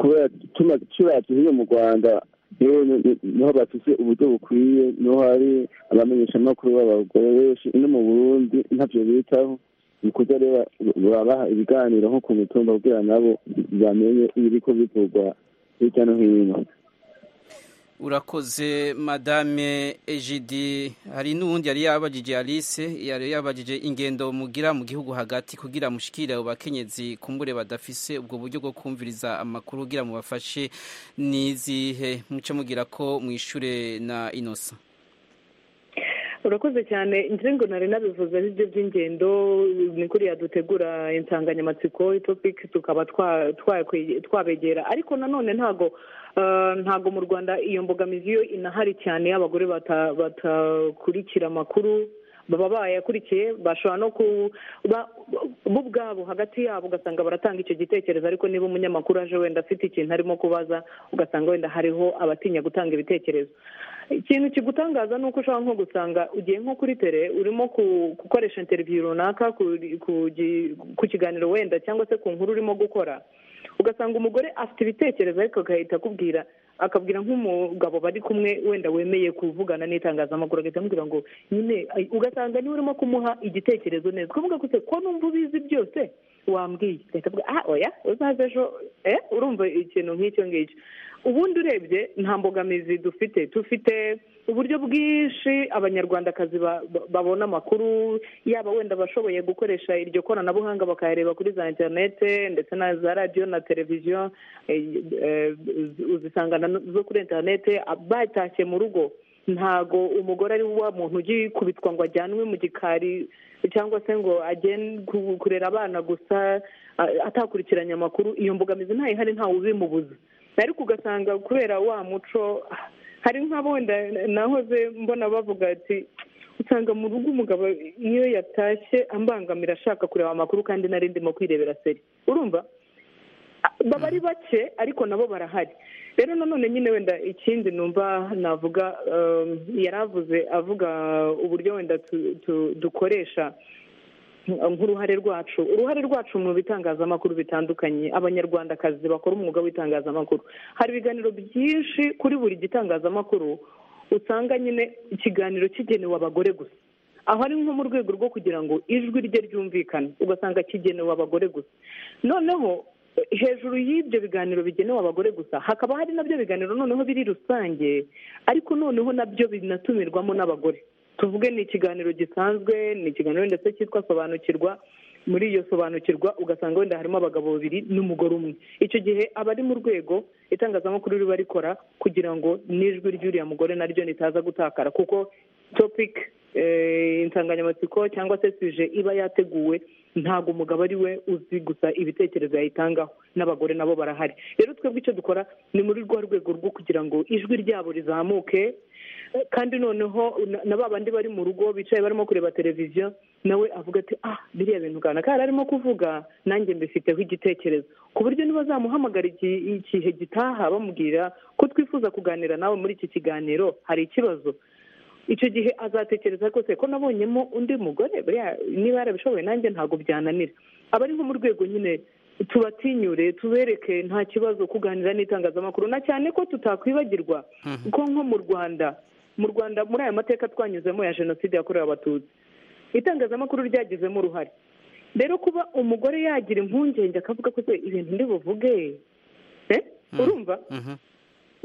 kubera tuma kiriya gihe mu rwanda rero ni- ni- niho bafise uburyo bukwiye niho hari abamenyeshamakuru b'abagore benshi no mu burundi ntavyo bitaho bikuza rero babaha ibiganiro nko ku mitumba kugira nabo bamenye ibiriko bikorwa hirya no hino urakoze madame ejidi hari n'uwundi yari yabagije alice yari yabagije ingendo mugira mu gihugu hagati kugira mushikire abo bakenyezi kumbure badafise ubwo buryo bwo kumviriza amakuru kugira mubafashe nizihe muce mugira ko mwishure na inosa urakoze cyane ngira ngo nari nabivuze n'ibyo by'ingendo ni kuriya dutegura insanganyamatsiko topic tukaba twa- twakwe- twabegera ariko nanone ntago eh, ntago mu rwanda iyo mbogamizi yo inahari cyane y'abagore bata- batakurikira amakuru baba bayakurikiye bashobora no ku ba- bo ubwabo hagati yabo ugasanga baratanga icyo gitekerezo ariko niba umunyamakuru aje wenda afite ikintu arimo kubaza ugasanga wenda hariho abatinya gutanga ibitekerezo ikintu kigutangaza ni uko ushobora nko gusanga ugiye nko kuri tere urimo ku- gukoresha interiviyu runaka kuri- ku gi- ku kiganiro wenda cyangwa se ku nkuru urimo gukora ugasanga umugore afite ibitekerezo ariko agahita akubwira akabwira nk'umugabo bari kumwe wenda wemeye kuvugana n'itangazamakuru agahita amubwira ngo nyine ay- ugasanga niwe urimo kumuha igitekerezo neza ukavuga gute ko numva ubizi byose wambwiye agahita avuga ah oya uzaze ejo eh urumva ikintu nk'icyo ngicyo ubundi urebye nta mbogamizi dufite dufite uburyo bwinshi abanyarwandakazi ba- ba- babona amakuru yaba wenda abashoboye gukoresha iryo koranabuhanga bakayareba kuri za interinete ndetse na za radiyo na televiziyo eh, eh, uzisangana no- zo kuri interinete ah, batashye mu rugo ntago umugore ari wa muntu ugikubitwa ngo ajyanwe mu gikari cyangwa se ngo agende ku- kurera abana gusa ah, atakurikiranye amakuru iyo mbogamizi ntayihari ntawe ubimubuza ariko ugasanga kubera wa muco hari nk'abo wenda nahoze mbona bavuga ati usanga mu rugo umugabo iyo yatashye ambangamira ashaka kureba amakuru kandi nari ndimo kwirebera seri urumva baba ari bake ariko nabo barahari rero nanone nyine wenda ikindi numva navuga um, yari avuze avuga uburyo wenda tu- tu- dukoresha nk'uruhare rwacu uruhare rwacu mu bitangazamakuru bitandukanye abanyarwandakazi bakora umwuga w'itangazamakuru hari ibiganiro byinshi kuri buri gitangazamakuru usanga nyine ikiganiro kigenewe abagore gusa aho ari nko mu rwego rwo kugira ngo ijwi rye ryumvikane ugasanga kigenewe abagore gusa noneho hejuru y'ibyo biganiro bigenewe abagore gusa hakaba hari nabyo biganiro noneho biri rusange ariko noneho nabyo binatumirwamo n'abagore tuvuge ni ikiganiro gisanzwe ni ikiganiro ndetse cyitwa sobanukirwa muri iyo sobanukirwa ugasanga wenda harimo abagabo babiri n'umugore umwe icyo gihe aba ari mu rwego itangazamakuru riba rikora kugira ngo n'ijwi ry'uriya mugore naryo ritaza gutakara kuko topic eh, insanganyamatsiko cyangwa se suje iba yateguwe ntabwo umugabo ari we uzi gusa ibitekerezo yayitangaho n'abagore nabo barahari rero twebwe icyo dukora ni muri rwa rwego rwo kugira ngo ijwi ryabo rizamuke kandi noneho na- na ba bandi bari mu rugo bicaye barimo kureba televiziyo nawe avuga ati ah biriya bintu kanaka yari arimo kuvuga nanjye mbifiteho igitekerezo ku buryo nibazamuhamagara igi- igihe gitaha bamubwira ko twifuza kuganira nawe muri iki kiganiro hari ikibazo icyo gihe azatekereza rwose ko nabonyemo undi mugore buriya niba yarabishoboye nanjye ntabwo byananira aba ari nko mu rwego nyine tubatinyure tubereke nta kibazo kuganira n'itangazamakuru na cyane ko tutakwibagirwa ko nko mu rwanda mu rwanda muri aya mateka twanyuzemo ya jenoside yakorewe abatutsi itangazamakuru ryagizemo uruhare rero kuba umugore yagira impungenge akavuga ko se ibintu ndi buvuge eh? urumva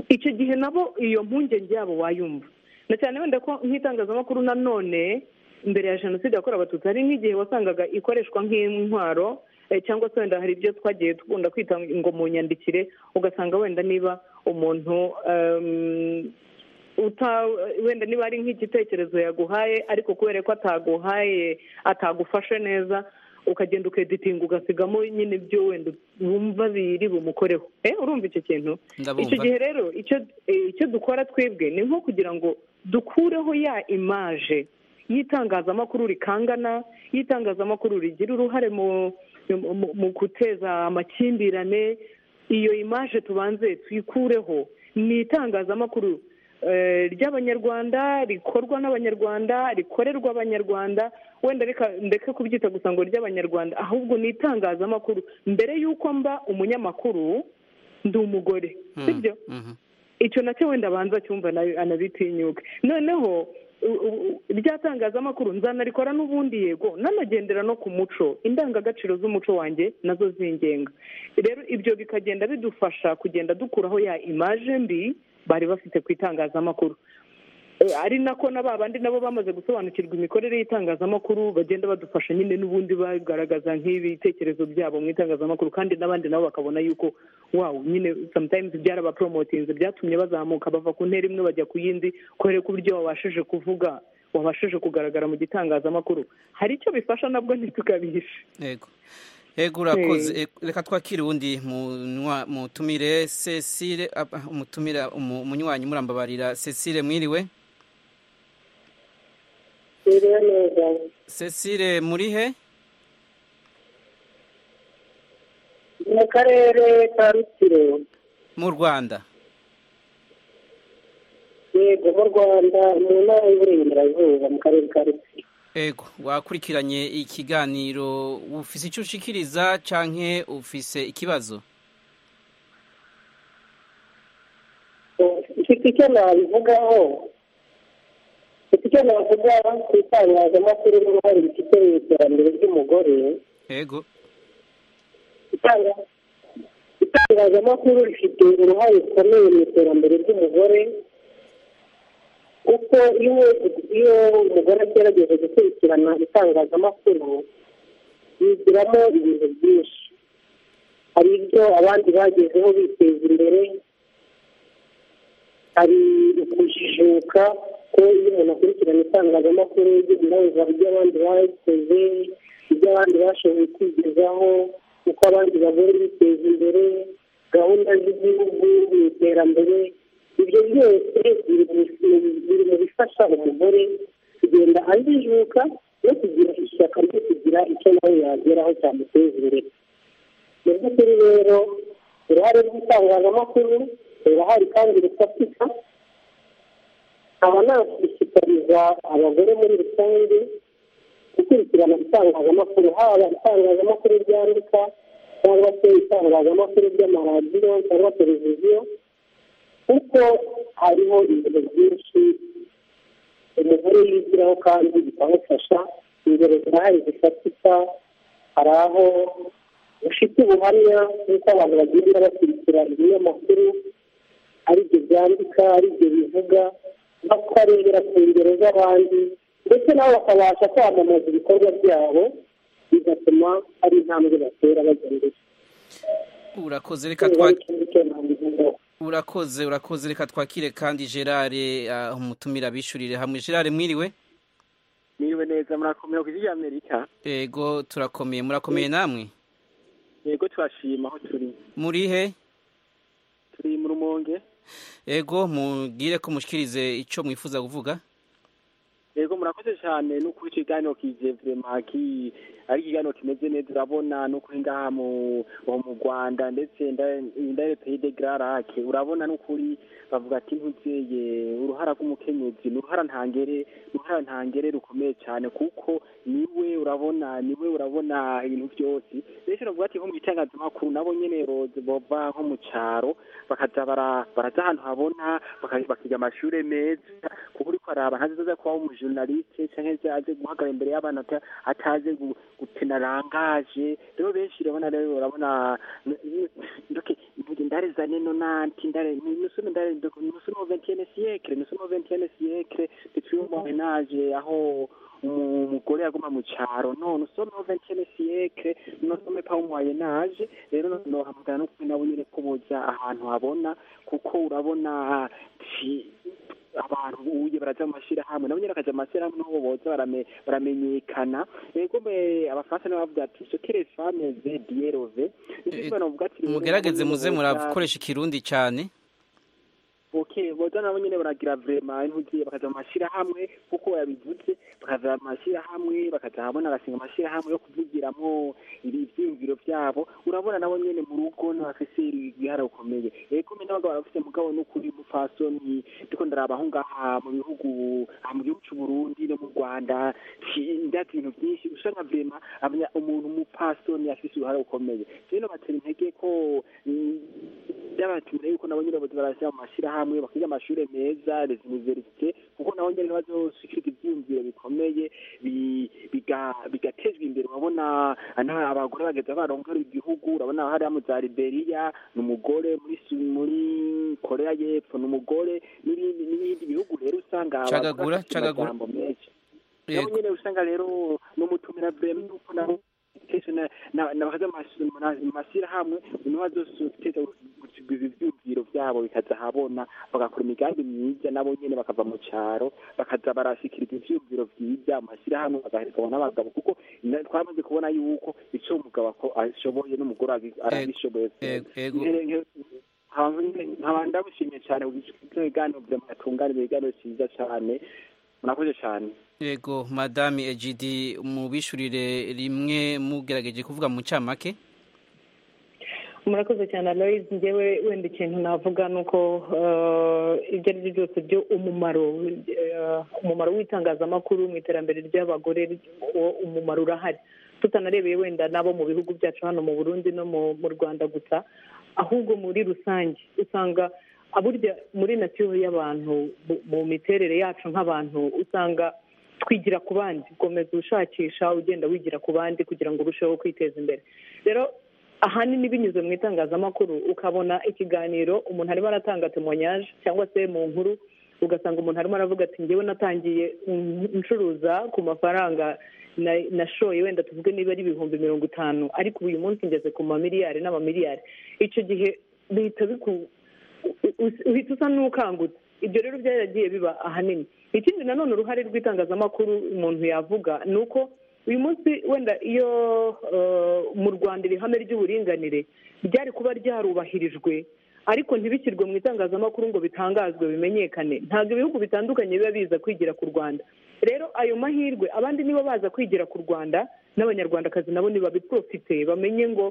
icyo gihe nabo iyo mpungenge yabo wayumva na cyane wenda ko nk'itangazamakuru nanone mbere ya jenoside yakorewe abatutsi hari nk'igihe wasangaga ikoreshwa nk'intwaro eh, cyangwa se wenda hari ibyo twagiye dukunda kwita ngo mu nyandikire ugasanga wenda niba umuntu em, uta wenda niba ari nk'igitekerezo yaguhaye ariko kubera ko ataguhaye atagufashe neza ukagenda ukeditinga ugasigamo nyine ibyo wenda wumva biri bumukoreho eh urumva icyo kintu Ndabumva. icyo gihe rero icyo eh, icyo dukora twebwe ni nko kugira ngo dukureho ya imaje y'itangazamakuru rikangana y'itangazamakuru rigira uruhare mu mu- mu guteza amakimbirane iyo imaje tubanze tuyikureho ni itangazamakuru eh, ry'abanyarwanda rikorwa n'abanyarwanda rikorerwa abanyarwanda wenda reka- ndeke kubyita gusa ngo ry'abanyarwanda ahubwo ni itangazamakuru mbere y'uko mba umunyamakuru ndi umugore sibyo icyo nacyo wenda abanza cyumva na- anabitinyuke noneho u- u- rya tangazamakuru nzanarikora n'ubundi yego nanagendera no ku muco indangagaciro z'umuco wanjye nazo zingenga rero ibyo bikagenda bidufasha kugenda dukuraho ya imaje mbi bari bafite ku itangazamakuru Eh, ari nako na ba bandi nabo bamaze gusobanukirwa imikorere y'itangazamakuru bagenda badufasha nyine n'ubundi bagaragaza nk'ibitekerezo byabo mu itangazamakuru kandi n'abandi nabo bakabona yuko wawu nyine sometimes byarabaporomotinze byatumye bazamuka bava ku ntera imwe bajya ku yindi kubera ko uburyo wabashije kuvuga wabashije kugaragara mu gitangazamakuru hari icyo bifasha nabwo ntitukabihishe yego yego urakoze Eh. Eh, reka twakire uwundi munywa- mutumire cecile ah, ah, umutumira umu- umunywanyi murambabarira cecile mwiriwe Biriwe neza cecile muri he mu karere ka rutsiro mu rwanda yego mu rwanda mu ntara y'uburengerazuba mu karere ka rutsiro yego wakurikiranye ikiganiro ufise icyo ushikiriza canke ufise ikibazo mfite icyo nabivugaho mfite icyo navuga ku itangazamakuru n'uruhare rifite mu iterambere ry'umugore yego Itanga- itangazamakuru rifite uruhare rukomeye mu iterambere ry'umugore kuko iyo iyo umugore agerageza gukurikirana itangazamakuru yigiramo ibintu byinshi hari ibyo abandi bagezeho biteza imbere hari ukujijuka ko iyo umuntu akurikirana itangazamakuru yiyumva iby'abandi bakoze ibyo abandi bashoboye kwigezaho uko abandi bagore biteza imbere gahunda z'igihugu mu iterambere ibyo byose biri mu- biri mu bifasha umugore kugenda ajijuka no kugira ishyaka ryo kugira icyo nawe yageraho cyamuteza imbere mu by'ukuri rero uruhare rw'itangazamakuru rirahari kandi rufatika nkaba nashishikariza abagore muri rusange gukurikirana itangazamakuru haba itangazamakuru ryandika cyangwa se itangazamakuru ry'amaradiyo cyangwa televiziyo kuko hariho ibintu byinshi umugore yigiraho kandi bikamufasha ingero zirahari zifatika hari aho ufite ubuhamya bw'uko abantu bagenda bakurikira ibinyamakuru ari byo byandika ari byo bivuga bakarebera ku ngero z'abandi ndetse nabo bakabasha kwamamaza ibikorwa byabo bigatuma hari intambwe batera bagendera urakoze reka twa urakoze urakoze reka twakire kandi gerard ah, umutumira abishurire hamwe gerard mwiriwe niwe neza murakomeye ku isi y'amerika yego turakomeye murakomeye namwe yego turashima aho turi muri he turi mu rumonge yego mubwire ko mushikirize icyo mwifuza kuvuga yego murakoze cyane no kuba ikiganiro kije vrema ki ari ikiganiro kimeze neza urabona n'ukuri ngaha mu aho mu rwanda ndetse indarete y'idegararake urabona n'ukuri bavuga ati ntuzeye uruhara rw'umukenyezi ni uruhara ntangere ni uruhara ntangere rukomeye cyane kuko niwe urabona niwe urabona ibintu byose rero navuga ati nko mu itangazamakuru nabo nyine bo- bava nko mu cyaro bakaza bara- baraza ahantu habona baka- bakiga amashuri meza kuba uri kwaraba ntaziza kuba umujournaliste cyangwa aze guhagarara imbere y'abantu ata- atazi gu- gutena rangaje rero benshi urabona rero urabona ndoke ndoke ndare za neno nanti ndare nous sommes ndare nous sommes au 21e siècle nous sommes au 21e siècle depuis mon ménage aho umugore yaguma mu cyaro none usome au 21e siècle nosome pa mu moyen âge rero nohamagara no kuri nabo nyine ko boza ahantu habona kuko urabona ti- abantu uye baraza mu mashyirahamwe nabo nyine bakaja mu mashyirahamwe n'uwo boza barame- baramenyekana ego mbe abafaransa nibo bavuga ati sokere fame ze dierove Eh, nicyo bavuga ati rero mugerageze nabo nyene muze boza- murakoresha ikirundi cyane ok boza nabo nyine baragira vrema intugiye bakaza mu mashyirahamwe kuko yabivuze bakaza mu mashyirahamwe bakaza hamwe bagashinga amashyirahamwe yo kuvugiramo ibi ibyiyumviro byabo urabona nabo nyine mu rugo n'abafise ibihara bikomeye ego mbe n'abagabo barafise mugabo n'ukuri mupfasoni ndiko ndaraba aho ngaha mu bihugu aha mu gihugu cy'u Burundi no mu Rwanda ki- ndazi ibintu byinshi usanga vrema abanya- umuntu umupfasoni afise uruhara rukomeye rero batera intege ko mm, byabatumira yuko nabo nyine barashyira mu mashyirahamwe bakiga amashuri meza les universités kuko nabo nyine bazoshyikiriza ibyiyumviro bikomeye bi- biga- bigatezwa imbere urabona ana- abagore bageza barongera igihugu urabona hariya mu za liberiya ni umugore muri Su- muri korea y'epfo ni umugore n'ibindi n'ibindi bihugu rero usanga abagore Cagagura, bafite cagagura. amajambo menshi nabo Yego. nyine usanga rero n'umutumira vrema yuko nabo kesho na- na- na bakaza mu mas- mu na- mu mashyirahamwe niho bazoteza ibyumviro byabo bikaza ahabona bagakora imigambi myiza nabo nyine bakava mu cyaro bakaza barashikiriza ivyumviro vyiza mu mashyirahamwe bagahereza abo n'abagabo kuko na- twamaze kubona yuko ico umugabo ako- ashoboye n'umugore agi- arabishoboye nkaba ndabushimye cane ibiganiro byamutunganira ibiganiro vyiza cane murakoze cane yego madame egidi mubishurire rimwe mugerageje kuvuga mu cyamake murakoze cyane aloyizi ngewe wenda ikintu navuga ni uko eh, ibyo ari byo byose byo umumaro eh, umumaro w'itangazamakuru mu iterambere ry'abagore uwo umumaro urahari tutanarebeye wenda n'abo mu bihugu byacu hano mu burundi no mu mu rwanda gusa ahubwo muri rusange usanga aburya muri natiyo y'abantu mu- mu miterere yacu nk'abantu usanga twigira ku bandi ukomeza ushakisha ugenda wigira ku bandi kugira ngo urusheho kwiteza imbere rero ahanini binyuze mu itangazamakuru ukabona ikiganiro umuntu arimo aratanga temonyage cyangwa se mu nkuru ugasanga umuntu arimo aravuga ati ngewe natangiye mm, ncuruza ku mafaranga na- nashoye wenda tuvuge niba ari ibihumbi mirongo itanu ariko ubu uyu munsi ngeze ku mamiliyari n'amamiliyari icyo gihe bihita biku u- uhita usa n'ukangutse ibyo rero byaragiye biba ahanini ikindi nanone uruhare rw'itangazamakuru umuntu yavuga ni uko uyu munsi wenda iyo eh, mu rwanda iri hame ry'uburinganire ryari kuba ryarubahirijwe ariko ntibishyirwe mu itangazamakuru ngo bitangazwe bimenyekane ntabwo ibihugu bitandukanye biba biza kwigira ku rwanda rero ayo mahirwe abandi niba baza kwigira ku rwanda n'abanyarwandakazi nabo nibabiprofite bamenye ngo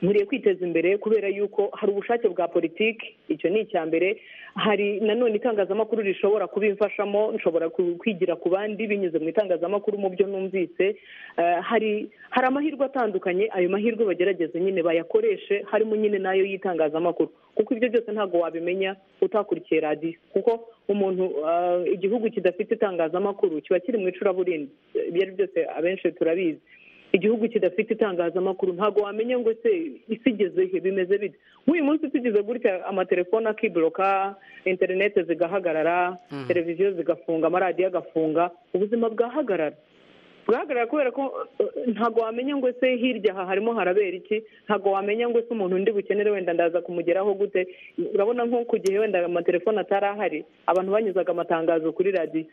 nkwiye kwiteza imbere kubera yuko hari ubushake bwa politiki icyo ni icya mbere hari nanone itangazamakuru rishobora kubimfashamo nshobora ku- kwigira ku bandi binyuze mu itangazamakuru mu byo numvise Eh, hari hari amahirwe atandukanye ayo mahirwe bagerageze nyine bayakoreshe harimo nyine n'ayo y'itangazamakuru kuko ibyo byose ntabwo wabimenya utakurikiye radiyo kuko umuntu eh, igihugu kidafite itangazamakuru kiba kiri mu icuraburindi Eh, ibyo ari byo byose abenshi turabizi igihugu kidafite itangazamakuru ntabwo wamenya ngo ese isi igeze he bimeze bite nk'uyu munsi tugize gutya amatelefone akiboroka interinete zigahagarara Mhm. televiziyo zigafunga amaradiyo agafunga ubuzima bwahagarara bwahagarara kubera ko eh, ntabwo wamenya ngo ese hirya aha harimo harabera iki ntabwo wamenya ngo ese umuntu undi bukenere wenda ndaza kumugeraho gute urabona nko ku gihe wenda amatelefone atari ahari abantu banyuzaga amatangazo kuri radiyo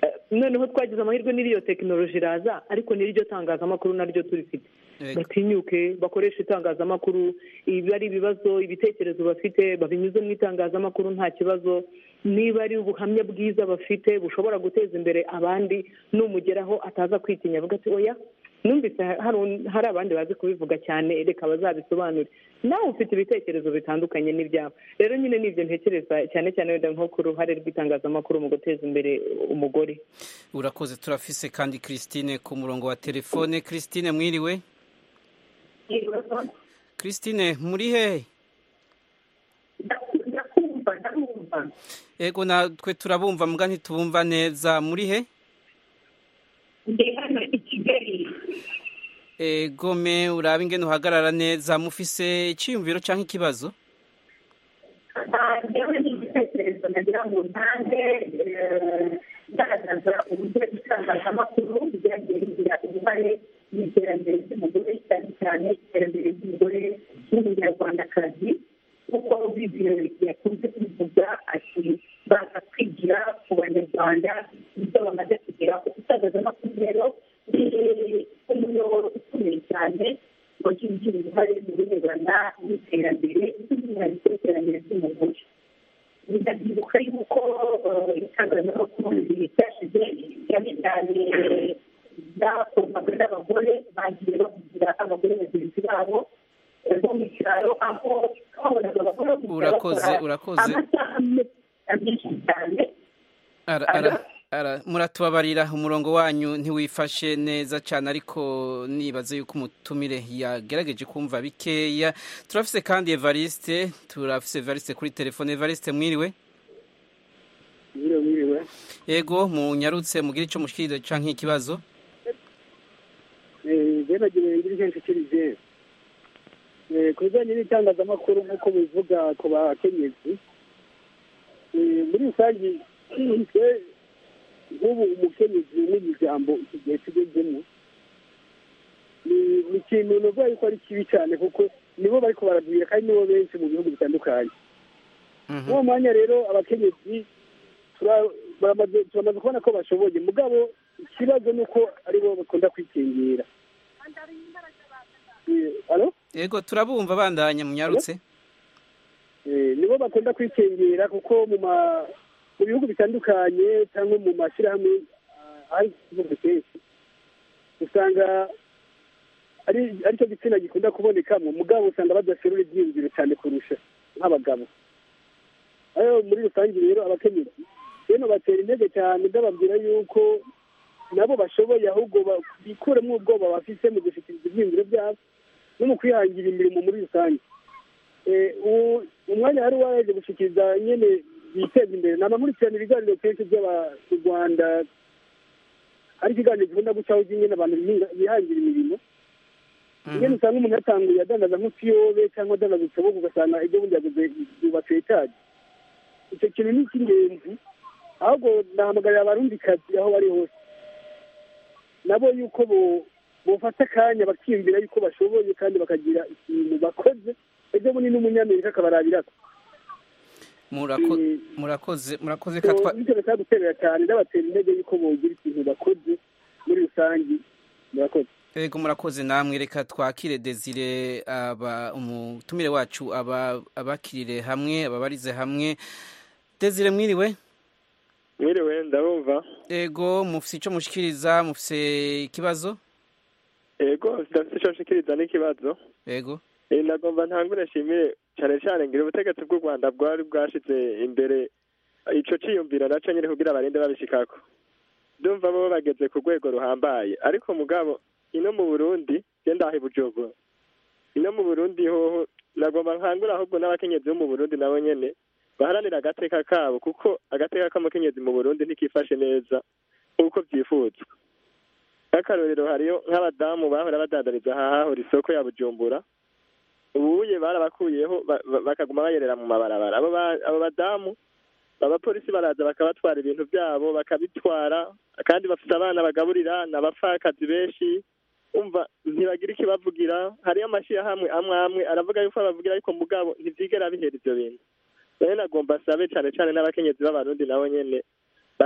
Eh, noneho twagize amahirwe n'iriyo tekinoloji iraza ariko n'iryo tangazamakuru naryo turifite batinyuke bakoresha itangazamakuru iba ari ibibazo ibitekerezo bafite babinyuze mu itangazamakuru nta kibazo niba ari ubuhamya bwiza bafite bushobora guteza imbere abandi numugeraho ataza kwitinya avuga ati oya numvise hari un- hari abandi bazi kubivuga cyane reka bazabisobanure nawe ufite ibitekerezo bitandukanye n'ibyawe rero nyine ni ibyo ntekereza cyane cyane wenda nko ku ruhare rw'itangazamakuru mu guteza imbere umugore urakoze turafise kandi christine ku murongo wa telefone christine mwiriwe christine muri hehe yego natwe turabumva mbwa ntitubumva neza muri he ndi hano i kigali egome urabe ingene uhagarara neza mufise icyiyumviro cyangwa ikibazo Ah, njyewe ni igitekerezo nagira ngo ntange eh, ngaragaza uburyo itangazamakuru ryagiye rigira uruhare mu iterambere ry'umugore cyane cyane iterambere ry'umugore w'umunyarwandakazi kuko bibiro yakunze kubivuga ati baza kwigira ku banyarwanda ibyo bamaze kugeraho itangazamakuru rero ni umuyoboro ukomeye cyane wagize uruhare mu birebana n'iterambere by'umwihariko iterambere ry'umugore ndabyibuka yuko eh, itangazamakuru ryashize cyane cyane byakorwaga n'abagore bagiye bavugira abagore bagenzi babo eh, bo mu cyaro aho twabonaga abagore gusa Urakoze, bakora urakoze. amasaha menshi cyane Ara- ara- ara- muratubabarira umurongo wanyu ntiwifashe neza cyane ariko nibaze yuko umutumire yagerageje kumva bikeya turafise kandi evariste turafise evariste kuri telefone evariste mwiriwe mwiriwe mwiriwe yego munyarutse mugire icyo mushikirije canke ikibazo byabagenewe ngira icyo nshikirije Eh, ku bijyanye n'itangazamakuru nk'uko bivuga ku bakenyezi eh, muri rusange twe nk'ubu umukenyezi n'ijambo iki gihe tugezemo ni- ni ikintu nuvuga yuko ari kibi cyane kuko nibo bariko baragwira kandi nibo benshi mu bihugu bitandukanye uwo mwanya rero abakenyezi tura- baramaze- turamaze kubona ko bashoboye mugabo ikibazo ni uko aribo bakunda kwikingira Eh, alo? yego turabumva bandanya munyarutse Eh, nibo bakunda kwikingira kuko mu ma- mu bihugu bitandukanye cyangwa mu mashyirahamwe ah, ari ikibazo kenshi usanga ari aricyo gitsina gikunda kubonekamo mugabo usanga badaserura ibyiyumviro cyane kurusha nk'abagabo ayo muri rusange rero abakenyezi bene batera intege cyane ndababwira yuko nabo bashoboye ahubwo ba- bikuremo ubwoba bafise mu gushikiriza ibyiyumviro byabo no mu kwihangira imirimo muri rusange Eh, uwo- umwanya wari waje gushikiriza nyene biteza imbere nanakurikirana ibiganiro kenshi by'aba- mu rwanda ari ikiganiro gikunda gucaho nyene abantu bihinga- bihangira imirimo nyene usanga umuntu yatanguye adandaza nk'utuyobe cyangwa adandaza utubogo ugasanga ibyo bundi yaguze yubatse etaje icyo kintu ni icy'ingenzi ahubwo nahamagarira abarundikazi aho bari hose nabo yuko bo- bofata akanya bakiyumvira yuko bashoboye kandi bakagira ikintu bakoze ejo bundi n'umunyamerika akabarabirako Murako- murakoze murakoze So, ka twa- bityo bikaba guterera cyane ndabatera intege yuko bogira ikintu bakoze muri rusange murakoze Ego murakoze namwe reka twakire Desire aba umutumire wacu aba abakirire hamwe ababarize hamwe Desire mwiriwe mwiriwe ndabumva ego mufise ico mushikiriza mufise ikibazo yego ndafite icyo nshikiriza n'ikibazo ego Eh, nagomba ntangure nshimire cyane cyane ngira ubutegetsi bw'u rwanda bwari bwashize imbere ico ciyumviro naco nyine kugira abarinde babishikako ndumva bo bageze ku rwego ruhambaye ariko mugabo ino mu burundi genda aho bujumbura ino mu burundi hoho nagomba nkangura ahubwo n'abakenyezi bo mu burundi nabo nyene baharanira agateka kabo kuko agateka k'amukenyezi mu burundi ntikifashe neza nk'uko byifuzwa nk'akarorero hariyo nk'abadamu bahora badandariza hahahora isoko ya bujumbura ubuye barabakuyeho ba- ba- bakaguma bayerera mu mabarabara abo ba- abo badamu abapolisi baraza bakabatwara ibintu byabo bakabitwara kandi bafite abana bagaburira ni abapfakazi benshi umva ntibagira ikibavugira hariyo amashyirahamwe amwe amwe aravuga yuko abavugira ariko mugabo ntibyigera bihera ivyo bintu nayo nagomba asabe cane cane n'abakenyezi b'abarundi nabo nyene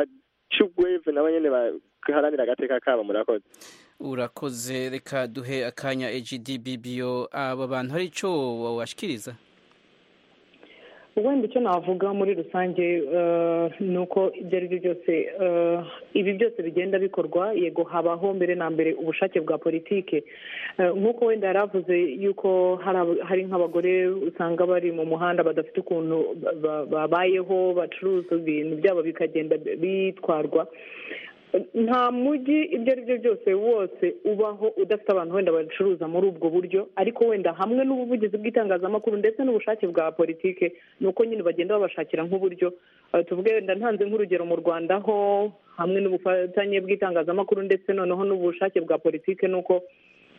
bacugweve nabo nyene baharanira agateka kabo murakoze urakoze reka duhe akanya EGD BBO aba bantu hari ico washikiriza wenda icyo navuga muri rusange eh, ni uko ibyo ari byo byose eh, ibi byose bigenda bikorwa yego habaho mbere na mbere ubushake bwa politike Eh, nk'uko wenda yari avuze yuko hari aba- hari nk'abagore usanga bari mu muhanda badafite ukuntu ba- ba- babayeho bacuruza ibintu byabo bikagenda bitwarwa nta mujyi ibyo ari byo byose wose ubaho udafite abantu wenda bacuruza muri ubwo buryo ariko wenda hamwe n'ubuvugizi bw'itangazamakuru ndetse n'ubushake bwa politike ni uko nyine bagenda babashakira nk'uburyo Eh, tuvuge wenda ntanze nk'urugero mu rwanda ho hamwe n'ubufatanye bw'itangazamakuru ndetse noneho n'ubushake bwa politike ni uko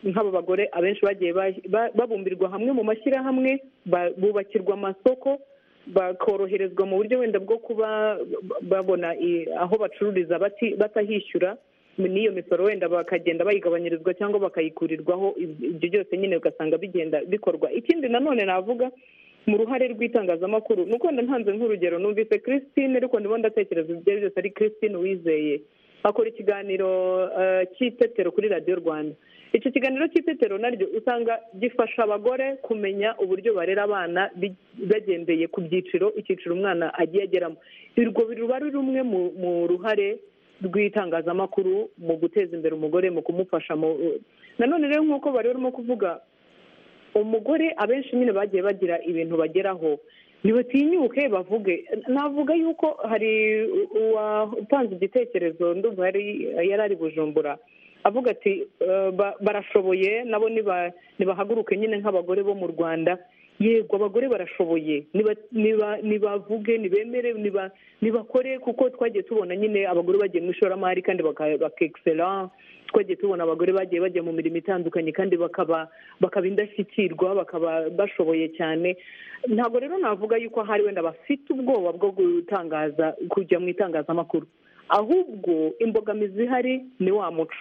nk'aba bagore abenshi bagiye ba- ba- babumbirwa hamwe mu mashyirahamwe ba- bubakirwa amasoko bakoroherezwa mu buryo wenda bwo kuba babona i- aho bacururiza bati- batahishyura n'iyo misoro wenda bakagenda bayigabanyirizwa cyangwa bakayikurirwaho Ibyo- ibyo byose nyine ugasanga bigenda bikorwa ikindi nanone navuga mu ruhare rw'itangazamakuru ni uko wenda ntanze nk'urugero numvise christine ariko ndimo ndatekereza ibyo ari byose ari christine wizeye akora ikiganiro eh, cy'itetero kuri radiyo rwanda icyo kiganiro cy'itetero naryo usanga gifasha abagore kumenya uburyo barera abana bi- bagendeye ku byiciro icyiciro umwana agiye ageramo urwo ruba ari rumwe mu- mu ruhare rw'itangazamakuru mu guteza imbere umugore mu kumufasha mu nanone rero nk'uko bari barimo kuvuga umugore abenshi nyine bagiye bagira ibintu bageraho ntibatinyuke bavuge navuga yuko hari uwatanze igitekerezo ndumva yari- yari ari bujumbura avuga ati "Eh, ba- barashoboye nabo niba- nibahaguruke nyine nk'abagore bo mu rwanda yego abagore barashoboye niba- niba- nibavuge nibemere niba- nibakore kuko twagiye tubona nyine abagore bagiye mu ishoramari kandi baka- bakekisera twagiye tubona abagore bagiye bajya mu mirimo itandukanye kandi bakaba bakaba indashyikirwa bakaba bashoboye cyane ntabwo rero navuga yuko hari wenda bafite ubwoba bwo gutangaza kujya mu itangazamakuru ahubwo imbogamizi ihari ni wa muco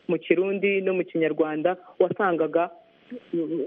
mu kirundi no mu kinyarwanda wasangaga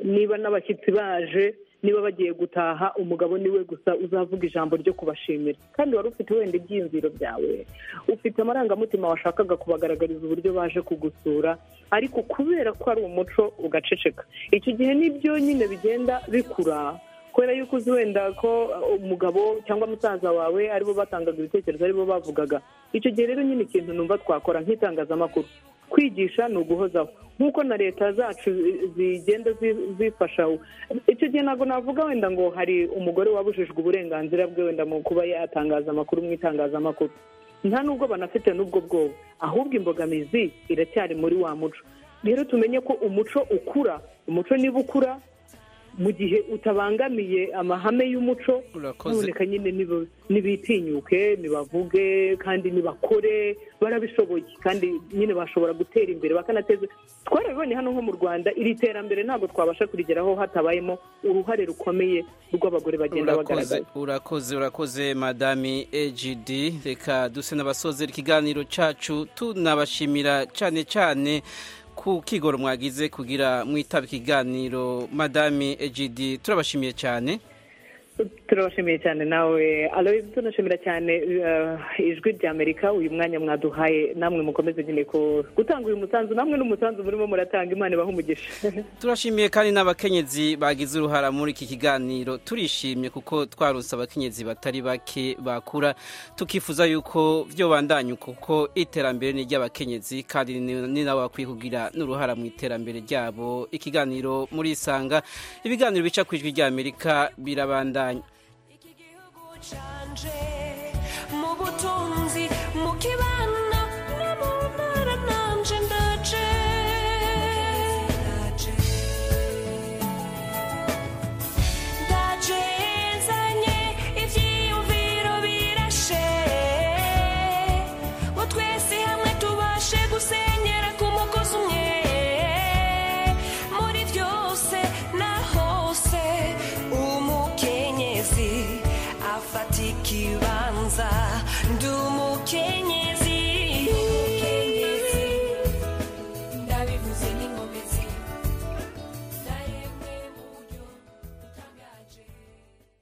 niba n'abashyitsi baje niba bagiye gutaha umugabo niwe gusa uzavuga ijambo ryo kubashimira kandi wari ufite wenda ibyiyumviro byawe ufite amarangamutima washakaga kubagaragariza uburyo baje kugusura ariko kubera ko ari umuco ugaceceka icyo gihe nibyo nyine bigenda bikura kubera yuko uzi wenda ko uh, umugabo cyangwa musaza wawe aribo batangaga ibitekerezo aribo bavugaga icyo gihe rero nyine ikintu numva twakora nk'itangazamakuru kwigisha ni uguhozaho nk'uko na leta zacu zi- zigenda zi- zifasha icyo gihe ntabwo navuga wenda ngo hari umugore wabujijwe uburenganzira bwe wenda mu kuba yatangaza amakuru mu itangazamakuru nta nubwo banafite n'ubwo bwoba ahubwo imbogamizi iracyari muri wa muco rero tumenye ko umuco ukura umuco niba ukura mu gihe utabangamiye amahame y'umuco noneka nyine nibo- nibitinyuke nibavuge kandi nibakore barabishoboye kandi nyine bashobora gutera imbere bakanateza twarabibonye hano nko mu rwanda iri terambere ntabwo twabasha kurigeraho hatabayemo uruhare rukomeye rw'abagore bagenda urakoze bagaragaza urakoze urakoze madami egd reka duse n'abasozera ikiganiro cyacu tunabashimira cyane cyane ku kigoro mwagize kugira mwitaba ikiganiro madami egd turabashimiye cyane turabashimiye cyane nawe aloyiz tunashimira cyane eh, ijwi rya amerika uyu mwanya mwaduhaye namwe mukomeze nyine ku- gutanga uyu musanzu namwe n'umusanzu murimo muratanga imana ibaha umugisha turashimiye kandi n'abakenyezi bagize uruhara muri iki kiganiro turishimye kuko twarose abakenyezi batari bake bakura tukifuza yuko byo bandanya kuko iterambere ni iry'abakenyezi kandi ni- ni nabo bakwiye kugira n'uruhara mu iterambere ryabo ikiganiro muri isanga ibiganiro bica ku ijwi ry'amerika birabandanya mu butunzi